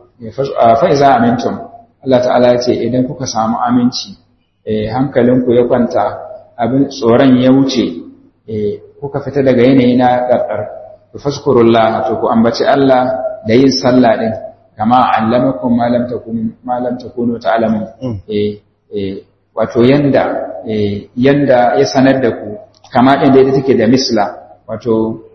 fa'iza amintum Allah ta'ala ya ce idan kuka samu aminci hankalinku ya kwanta abin tsoron ya wuce kuka fita daga yanayi na ƙarƙar ku faskurullah to ku ambaci Allah da yin sallah din kama allamakum ma lam takunu ma lam takunu ta'lamun eh eh wato yanda yanda ya sanar da ku kama din da take da misla wato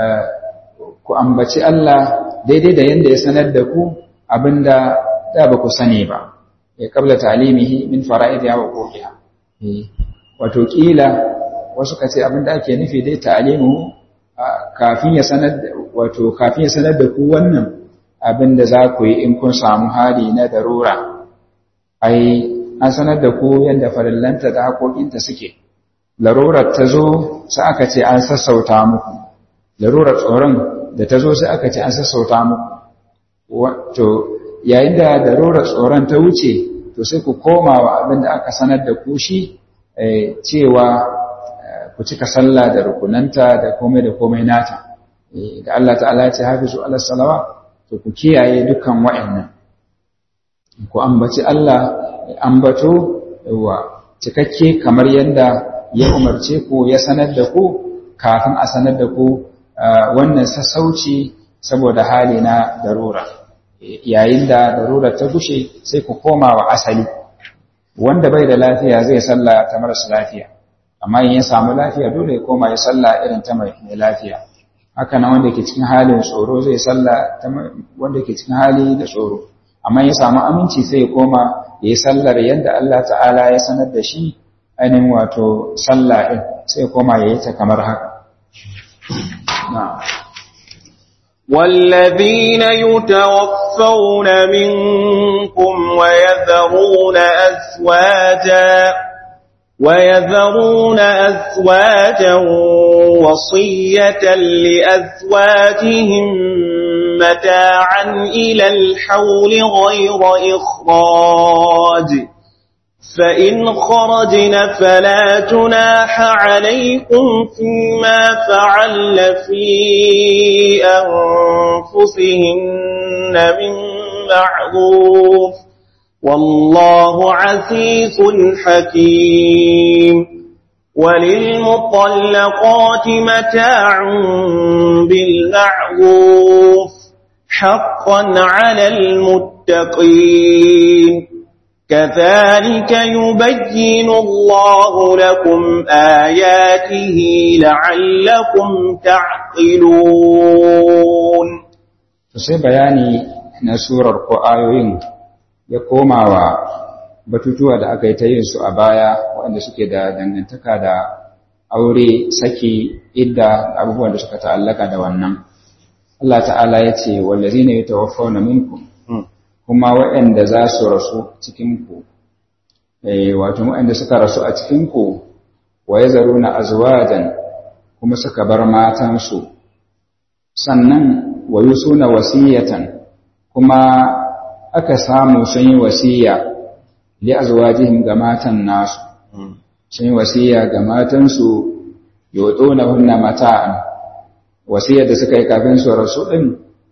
ku ambaci Allah daidai da yanda ya sanar da ku abinda da ba ku sani ba ya kabla talimihi min fara'id ya waqiha wato kila wasu kace abinda ake nufi dai ta'limu kafin ya sanar wato kafin ya sanar da ku wannan abinda za ku yi in kun samu hali na darura ai an sanar da ku yanda farillanta da haƙoƙinta suke larurar ta zo sai aka ce an sassauta muku larurar tsoron da ta zo sai aka ce an sassauta muku wato yayin da darurar tsoron ta wuce to sai ku koma wa abin da aka sanar da ku shi cewa ku cika sallah da rukunanta da komai da komai nata da Allah ta'ala ya ce hafizu ala salawa to ku kiyaye dukkan wa'annan ku ambaci Allah ambato wa cikakke kamar yadda ya umarce ku ya sanar da ku kafin a sanar da ku wannan sassauci saboda hali na darura yayin da darurar ta gushe sai ku koma wa asali wanda bai da lafiya zai salla ta marasa lafiya amma in ya samu lafiya dole ya koma ya salla irin ta mai lafiya haka nan wanda ke cikin halin tsoro zai salla ta wanda ke cikin hali da tsoro amma ya samu aminci sai ya koma ya yi sallar yadda Allah ta'ala ya sanar da shi ainihin wato salla ɗin sai ya koma ya yi ta kamar haka والذين يتوفون منكم ويذرون أزواجا ويذرون أزواجا وصية لأزواجهم متاعا إلى الحول غير إخراج فإن خرجن فلا جناح عليكم فيما فعل في أنفسهن من معروف والله عزيز حكيم وللمطلقات متاع بالمعروف حقا على المتقين كذلك يبين الله لكم آياته لعلكم تعقلون sai bayani na surar ko ayoyin ya koma wa batutuwa da aka yi ta yin su a baya waɗanda suke da dangantaka da aure saki idda abubuwan da suka ta'allaka da wannan Allah ta'ala ya ce wallazina yatawaffawna minkum kuma waɗanda za su rasu cikinku wato waɗanda suka rasu a cikinku wa yazaruna azwajan kuma suka bar matansu sannan wa yusuna wasiyatan kuma aka samu sun yi wasiya li azwajihim ga matan nasu sun yi wasiya ga matansu yotona hunna mata'an wasiyar da suka yi kafin su rasu din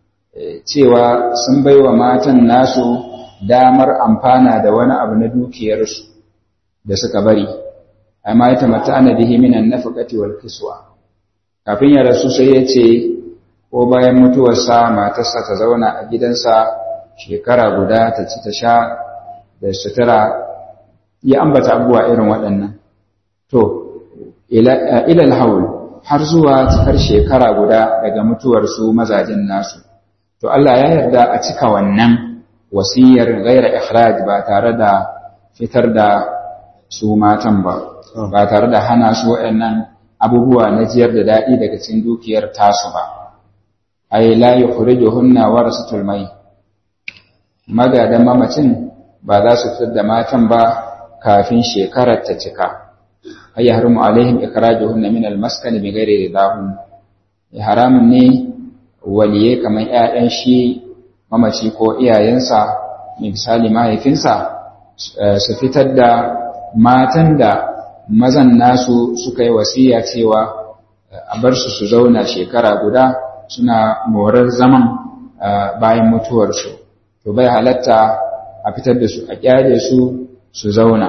cewa sun baiwa matan nasu damar amfana da wani abu na dukiyarsu da suka bari amma ya tamatta ana bihi minan nafaqati wal kiswa kafin ya rasu sai ya ce ko bayan mutuwarsa matarsa ta zauna a gidansa shekara guda ta ci ta sha da sutura ya ambata abubuwa irin waɗannan to ilal haul har zuwa cikar shekara guda daga mutuwarsu mazajin nasu to Allah ya yarda a cika wannan wasiyar gaira ikhraj ba tare da fitar da su matan ba ba tare da hana su waɗannan abubuwa na jiyar da daɗi daga cikin dukiyar tasu ba ai la yukhrijuhunna warasatul mai magadan mamacin ba za su fitar da matan ba kafin shekarar ta cika ay yahrumu alaihim ikhrajuhunna min al-maskan bi ghairi ridahun haramun ne waliye kamar ƴaƴan shi mamaci ko iyayensa misali mahaifinsa su fitar da matan da mazan nasu suka yi wasiya cewa a bar su su zauna shekara guda suna morar zaman bayan mutuwarsu to bai halatta a fitar da su a kyale su su zauna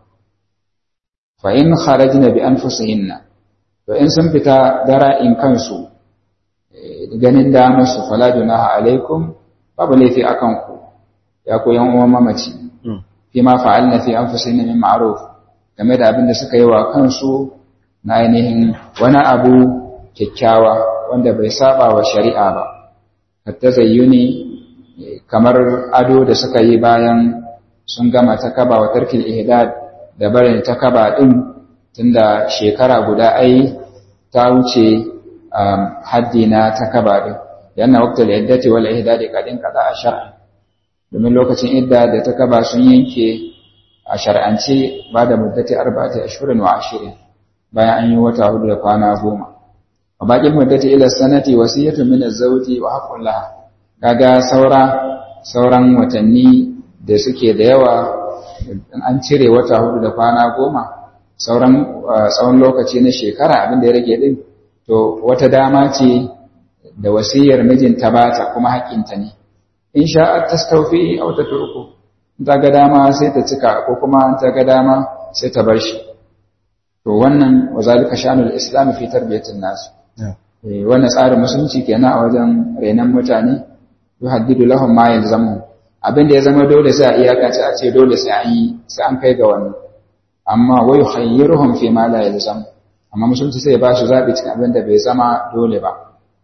fa in kharajna bi anfusihinna to in sun fita dara'in kansu ganin damar su fala junaha alaikum babu laifi akan ku ya ku yan uwan mamaci fi ma fa'alna fi anfusihinna min ma'ruf game da abin da suka yi wa kansu na ainihin wani abu kyakkyawa wanda bai saba wa shari'a ba hatta zayyuni kamar ado da suka yi bayan sun gama ta kaba wa tarkil ihdad da barin ta kaba din tunda shekara guda ai ta wuce haddi na ta kaba din yana waqtul iddati wal ihdad kadin kada a shar'a domin lokacin idda da ta kaba sun yanke a shar'ance ba da muddati arba'ati ashhurin wa ashirin bayan an yi wata hudu da kwana goma wa baƙin muddati ila sanati wasiyatun min az-zawji wa haqqun laha kaga saura sauran watanni da suke da yawa an cire wata hudu da kwana goma sauran tsawon lokaci na shekara abin da ya rage din to wata dama ce da wasiyar mijinta bata kuma haƙƙinta ne in sha'at tastawfi aw tatruku ta ga dama sai ta cika ko kuma ta ga dama sai ta bar shi to wannan wa zalika shanul islam fi tarbiyatin nas eh wannan tsarin musulunci kenan a wajen renan mutane yuhaddidu lahum ma yalzamu abin da ya zama dole sai a iyakace a ce dole sai an yi sai an kai ga wannan amma wa yukhayyiruhum fi ma la yalzam amma musulunci sai ya ba su zabi cikin abin da bai zama dole ba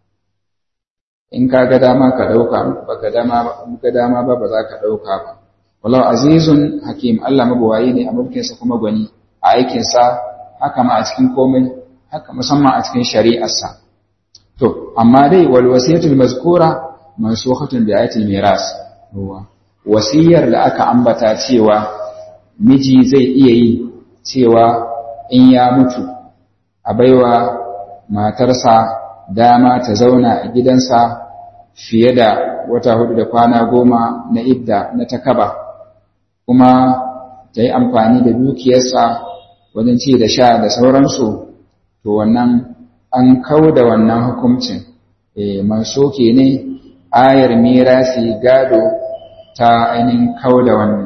in ka ga dama ka dauka ba ka dama ba dama ba ba za ka dauka ba wallahu azizun hakim Allah mabuwayi ne a mulkinsa kuma gwani a aikinsa haka ma a cikin komai haka musamman a cikin shari'arsa to amma dai wal wasiyatul mazkura mansukhatun bi ayatil miras wasiyar da aka ambata cewa miji zai iya yi cewa in ya mutu a baiwa matarsa dama ta zauna a gidansa fiye da wata hudu da kwana goma na idda na takaba kuma ta yi amfani da dukiyarsa wajen ci da sha da sauransu to wannan an kau da wannan hukuncin e, mansoke ne ayar mirasi gado ta ainihin kau da wannan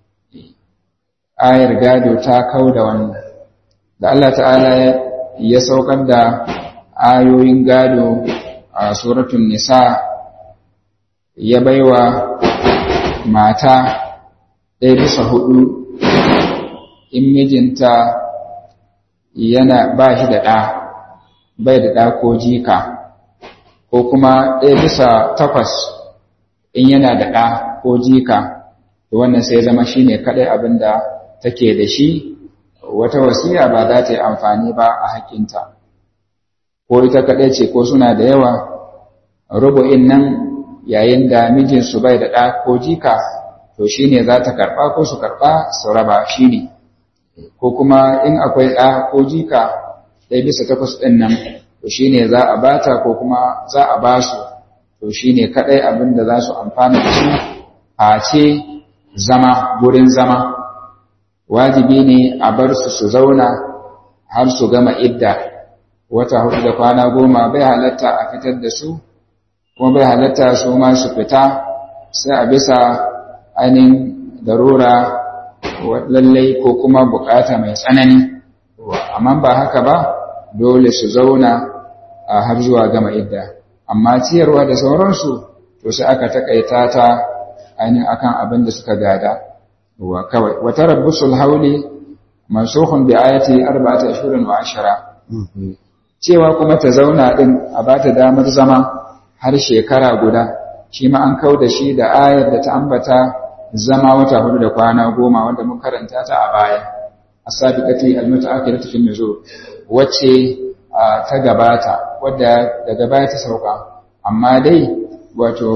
ayar gado ta kau da wannan da Allah ta'ala ya saukar da ayoyin gado a suratun nisa ya baiwa mata ɗaya bisa hudu in mijinta yana ba shi da ɗa bai da ɗa ko jika ko kuma ɗaya bisa takwas in yana da ɗa ko jika to wannan sai zama shi ne kaɗai abin da take da shi wata wasiya ba za ta yi amfani ba a haƙƙinta ko ita kaɗai ce ko suna da yawa rubu'in nan yayin da mijinsu bai da ɗa ko jika to shi ne za ta karɓa ko su karɓa su raba shi ne ko kuma in akwai ɗa ko jika ɗaya bisa takwas ɗin nan to shi ne za a bata ko kuma za a ba su to shi ne kaɗai abin da za su amfana da shi a ce zama gurin zama wajibi ne a bar su su zauna har su gama idda wata hudu da kwana goma bai halatta a fitar da su kuma bai halatta su ma su fita sai a bisa ainihin darura lallai ko kuma bukata mai tsanani amma ba haka ba dole su zauna a har zuwa gama idda amma ciyarwa da sauransu to sai aka takaita ta ainihin akan abin da suka gada wa kawai wata rabbusul hauli mansukhun bi ayati arba'ati ashhurin wa ashara cewa kuma ta zauna din a bata damar zama har shekara guda shi ma an kau da shi da ayar da ta ambata zama wata hudu da kwana goma wanda mun karanta ta a baya as-sabiqati al-mutaakhiratu fi nuzul wacce ta gabata wadda daga baya ta sauka amma dai wato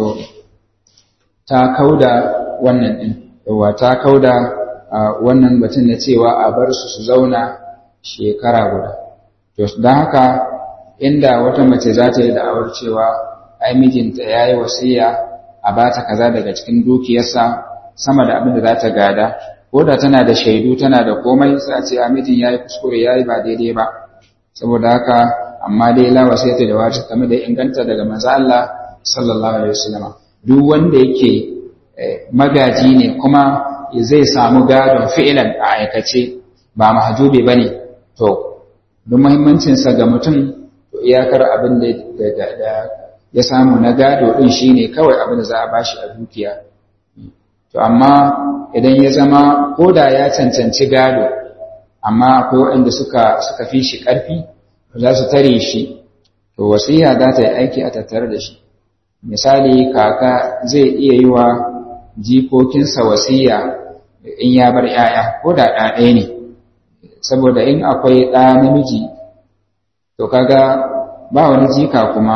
ta kauda wannan din yawa ta kauda wannan batun na cewa a bar su su zauna shekara guda to don haka inda wata mace za ta yi da'awar cewa ai mijinta ya yi wasiya a ba ta kaza daga cikin dukiyarsa sama da abin da za ta gada ko da tana da shaidu tana da komai sai a ce a mijin ya yi kuskure ya yi ba daidai ba saboda haka amma dai la wasiyata da wata game da inganta daga manzo Allah sallallahu alaihi wasallam duk wanda yake magaji ne kuma zai samu gadon fi'ilan a aikace ba mahjubi bane to don muhimmancin sa ga mutum to iyakar abin da ya samu na gado din shine kawai abin da za a bashi a dukiya to amma idan ya zama koda ya cancanci gado amma akwai waɗanda suka suka fi shi ƙarfi za su tare shi to wasiya za ta yi aiki a tattare da shi misali kaka zai iya yi wa jikokinsa wasiya in ya bar ‘ya'ya ko da ɗaya ne saboda in akwai ɗa namiji to kaga ba wani jika kuma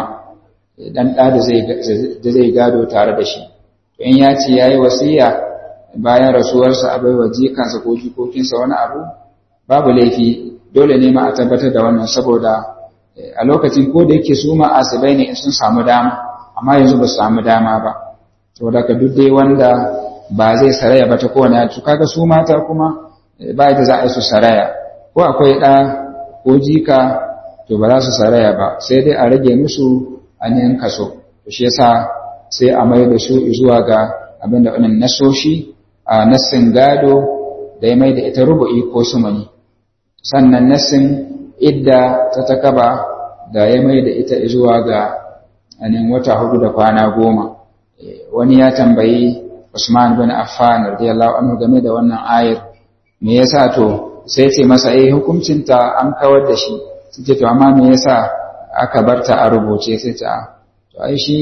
ɗan ɗa da zai gado tare da shi to in ya ce ya yi wasiya bayan rasuwarsa a baiwa jikansa ko jikokinsa wani abu babu laifi dole ne ma a tabbatar da wannan saboda a lokacin ko da yake su ma asibai ne in sun samu dama amma yanzu ba su samu dama ba saboda ka duk dai wanda ba zai saraya ba ta kowane ya kaga su mata kuma ba da za a yi su saraya ko akwai ɗa ko jika to ba za su saraya ba sai dai a rage musu ainihin kaso to shi yasa sai a mai da su zuwa ga abin da wannan nasoshi a nassin gado da ya mai da ita rubu'i ko sumani sannan nassin idda ta takaba da ya mai da ita zuwa ga anin wata hudu da kwana goma wani ya tambayi Usman bin Affan radiyallahu anhu game da wannan ayar me yasa to sai ce masa eh hukuncinta an kawar da shi sai to amma me yasa aka barta a rubuce sai ta to ai shi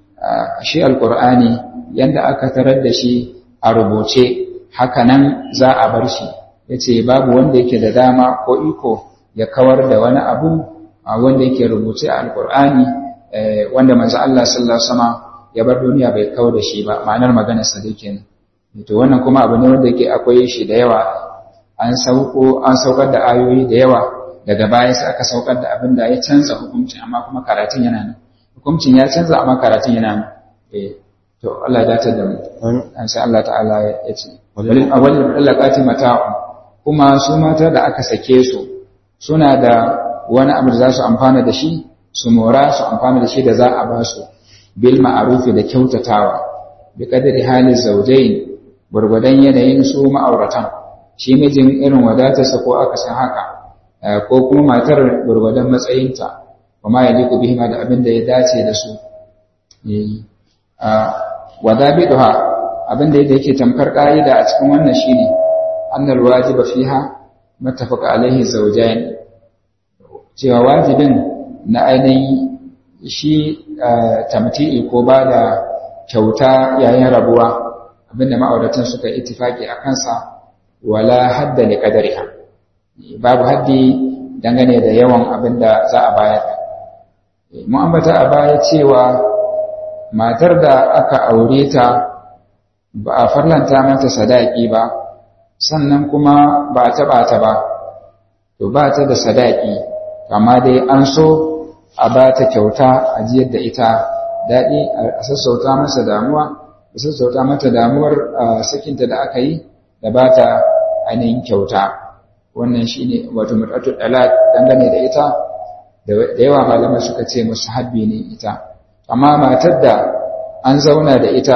shi alqur'ani yanda aka tarar da shi a rubuce haka nan za a bar shi yace babu wanda yake da dama ko iko ya kawar da wani abu wanda yake rubuce a alqur'ani wanda manzo Allah sallallahu alaihi wasallam ya bar duniya bai kawar da shi ba ma'anar maganar sa dai kenan to wannan kuma abu ne wanda yake akwai shi da yawa an sauko an saukar da ayoyi da yawa daga baya sai aka saukar da abin da ya canza hukuncin amma kuma karatun yana nan hukuncin ya canza amma karatun yana nan eh to Allah ya dace da mu an sai Allah ta'ala ya ce walil awwal allaqati mata'un kuma su mata da aka sake su suna da wani abu da za su amfana da shi su mora su amfana da shi da za a ba su bil ma'arufi da kyautatawa bi qadri halin zawjain gurgudan yanayin su ma'auratan shi mijin irin wadatarsa ko aka san haka ko kuma matar gurgudan matsayinta kuma ya liku bihima da abin da ya dace da su wa dabiduha abin da yake tamkar ka'ida a cikin wannan shine annal wajiba fiha mattafaqa alaihi zawjain cewa wajibin na ainihin shi tamti'i ko ba da kyauta yayin rabuwa abinda ma'auratan suka ittifaki a kansa wala hadda li qadariha babu haddi dangane da yawan abinda za a bayar mu ambata a baya cewa matar da aka aure ta ba a farlanta mata sadaki ba sannan kuma ba a taɓa ta ba to ba ta da sadaki amma dai an so a ba ta kyauta a jiyar da ita daɗi a sassauta masa damuwa a sassauta mata damuwar sakinta da aka yi da ba ta ainihin kyauta wannan shi ne wato mutatu ɗalat dangane da ita da yawa malamai suka ce musu habbi ne ita amma matar da an zauna da ita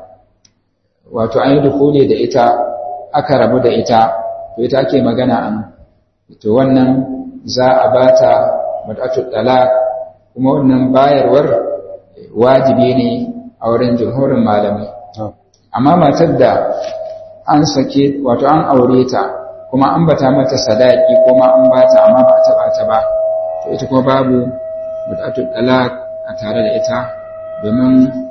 wato an yi dukule da ita aka rabu da ita to ita ake magana an to wannan za a ba ta mutatu ɗalat kuma wannan bayarwar wajibi ne a wurin jumhurin malamai amma matar da an sake wato an aure ta kuma an bata mata sadaki kuma an bata amma ba ta bata ba to ita kuma babu mutatul talaq a tare da ita domin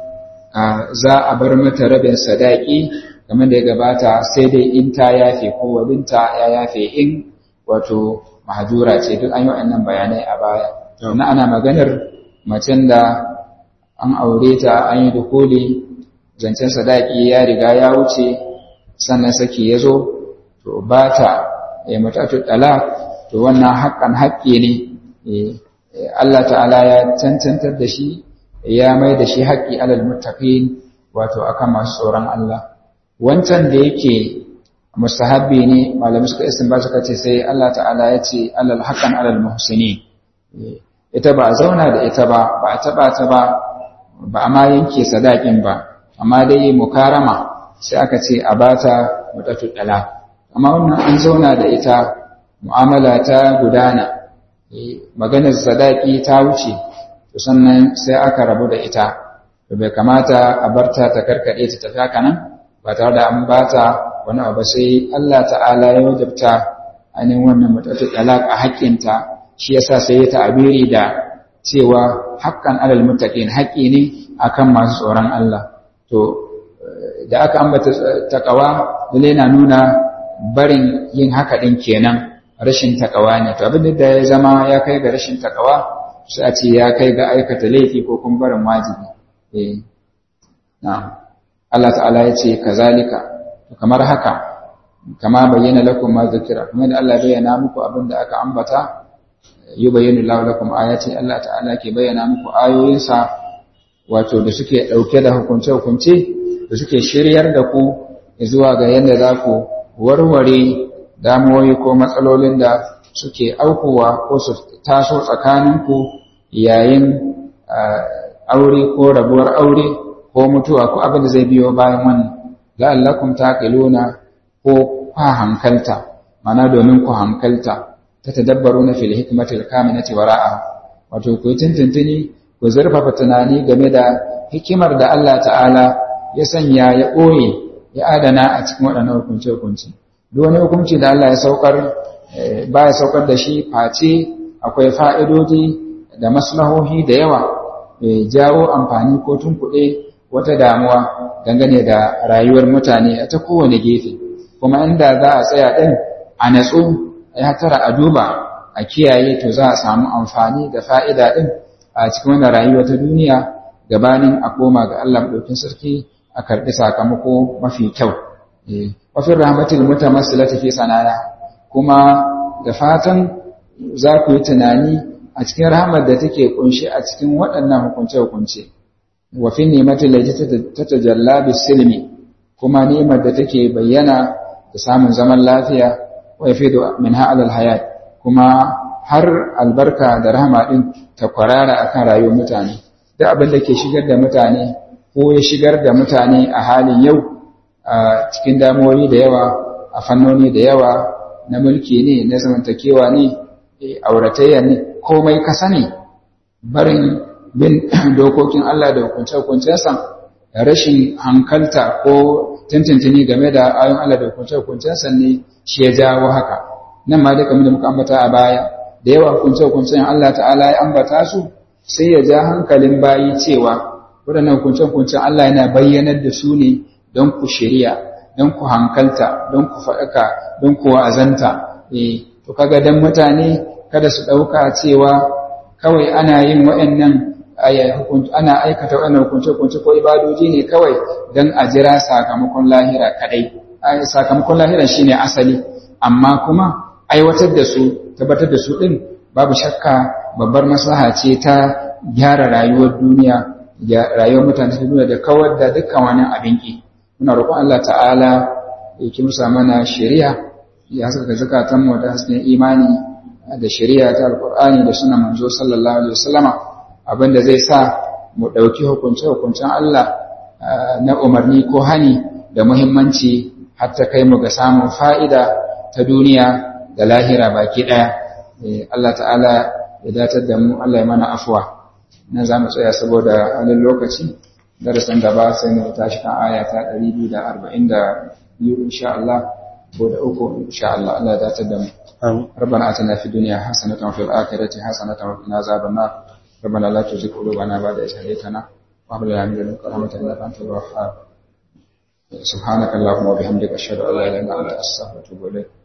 za a bar mata rabin sadaki kamar da ya gabata sai dai in ta yafe ko wadinta ya yafe in wato mahajura ce duk an yi wa'annan bayanai a baya na ana maganar macen da an aure ta an yi dukuli zancen sadaki ya riga ya wuce sannan saki ya zo to ba ta ya mutatu ɗala to wannan haƙƙan haƙƙi ne Allah ta'ala ya cancantar da shi ya mai da shi haƙƙi alal muttaqin wato akan masu tsoron Allah wancan da yake mustahabbi ne malamai suka istinba suka ce sai Allah ta'ala ya ce alal haqqan alal muhsinin ita ba a zauna da ita ba ba a taba ta ba ba a ma yanke sadakin ba amma dai mukarama sai aka ce a bata mutatu dala amma wannan an zauna da ita mu'amala ta gudana maganar sadaki ta wuce to sannan sai aka rabu da ita to bai kamata a barta ta karkade ta tafi haka nan ba tare da an bata wani abu sai Allah ta'ala ya wajabta ainihin wannan mutatu dala a haƙƙinta shi yasa sai ya ta'abiri da cewa haƙƙan alal muttaqin haƙƙi ne akan masu tsoron Allah to da aka ambata takawa lalle na nuna barin yin haka din kenan rashin takawa ne to abin da ya zama ya kai ga rashin takawa sai a ce ya kai ga aikata laifi ko kuma barin wajibi eh na'am Allah ta'ala ya ce kazalika kamar haka kama bayyana lakum ma zikira kuma da Allah bayyana muku abin da aka ambata yubayyinu Allahu lakum ayati Allah ta'ala ke bayyana muku ayoyinsa wato da suke dauke da hukunce-hukunce da suke shiryar da ku zuwa ga yadda za ku warware damuwoyi ko matsalolin da suke aukuwa ko su taso tsakaninku yayin aure ko rabuwar aure ko mutuwa ko abin da zai biyo bayan wannan la'allakum taqiluna ko kwa hankalta mana domin ku hankalta ta tadabbaru na fil hikmatil kaminati wara'a wato ku tuntuntuni ku zurfafa tunani game da hikimar da Allah ta'ala ya sanya ya ɓoye ya adana a cikin waɗannan hukunce-hukunce duk wani hukunci da Allah ya saukar ba ya saukar da shi face akwai fa'idodi da maslahohi da yawa jawo amfani ko tunkuɗe wata damuwa dangane da rayuwar mutane a ta kowane gefe kuma inda za a tsaya ɗin a natsu ya tara a duba a kiyaye to za a samu amfani da fa'ida ɗin a cikin wannan rayuwa ta duniya gabanin a koma ga Allah ɗaukin sarki a karɓi sakamako mafi kyau. Wafin rahmatul mutamassilati fi sanaya kuma da fatan za ku yi tunani a cikin rahmar da take kunshi a cikin waɗannan hukunce-hukunce. Wafin nimatin da ta tajalla silmi kuma nimar da take bayyana da samun zaman lafiya wa yafi da min ha'alal hayat kuma har albarka da rahama ɗin ta kwarara akan rayuwar mutane. Duk abin da ke shigar da mutane ko ya shigar da mutane a halin yau a cikin damuwoyi da yawa a fannoni da yawa na mulki ne na zamantakewa ne auratayya ne komai ka sani barin bin dokokin Allah da hukunce-hukuncensa rashin hankalta ko tantantini game da ayon Allah da hukunce-hukuncensa ne shi ya jawo haka nan ma dai kamar da muka ambata a baya da yawa hukunce-hukuncen Allah ta'ala ya ambata su sai ya ja hankalin bayi cewa waɗannan hukunce-hukuncen Allah yana bayyanar da su ne don ku shirya don ku hankalta don ku faɗaka don ku wa'azanta eh to kaga dan mutane kada su ɗauka cewa kawai ana yin waɗannan ana aikata waɗannan hukunce-hukunce ko ibadoji ne kawai don a jira sakamakon lahira kadai sakamakon lahiran shine asali amma kuma aiwatar da su tabbatar da su din babu shakka babbar maslaha ce ta gyara rayuwar duniya rayuwar mutane ta duniya da kawar da dukkan wani abin ki muna roƙon Allah ta'ala ya kimsa mana shari'a ya saka zakatan mu da hasken imani da shari'a ta alqur'ani da sunan manzo sallallahu alaihi wasallama abinda zai sa mu dauki hukunce hukuncen Allah na umarni ko hani da muhimmanci har ta kai mu ga samun fa'ida ta duniya da lahira baki daya Allah ta'ala ya datar da mu Allah ya mana afuwa nan za mu tsaya saboda halin lokaci darasin gaba sai mu tashi kan aya ta 242 insha Allah ko da uku insha Allah Allah ya datar da mu ربنا آتنا في الدنيا حسنة وفي الآخرة حسنة وقنا عذاب النار ربنا لا تزغ قلوبنا بعد إذ هديتنا وهب لنا من لدنك رحمة إنك أنت الوهاب سبحانك اللهم وبحمدك أشهد أن لا إله إلا أنت أستغفرك وأتوب إليك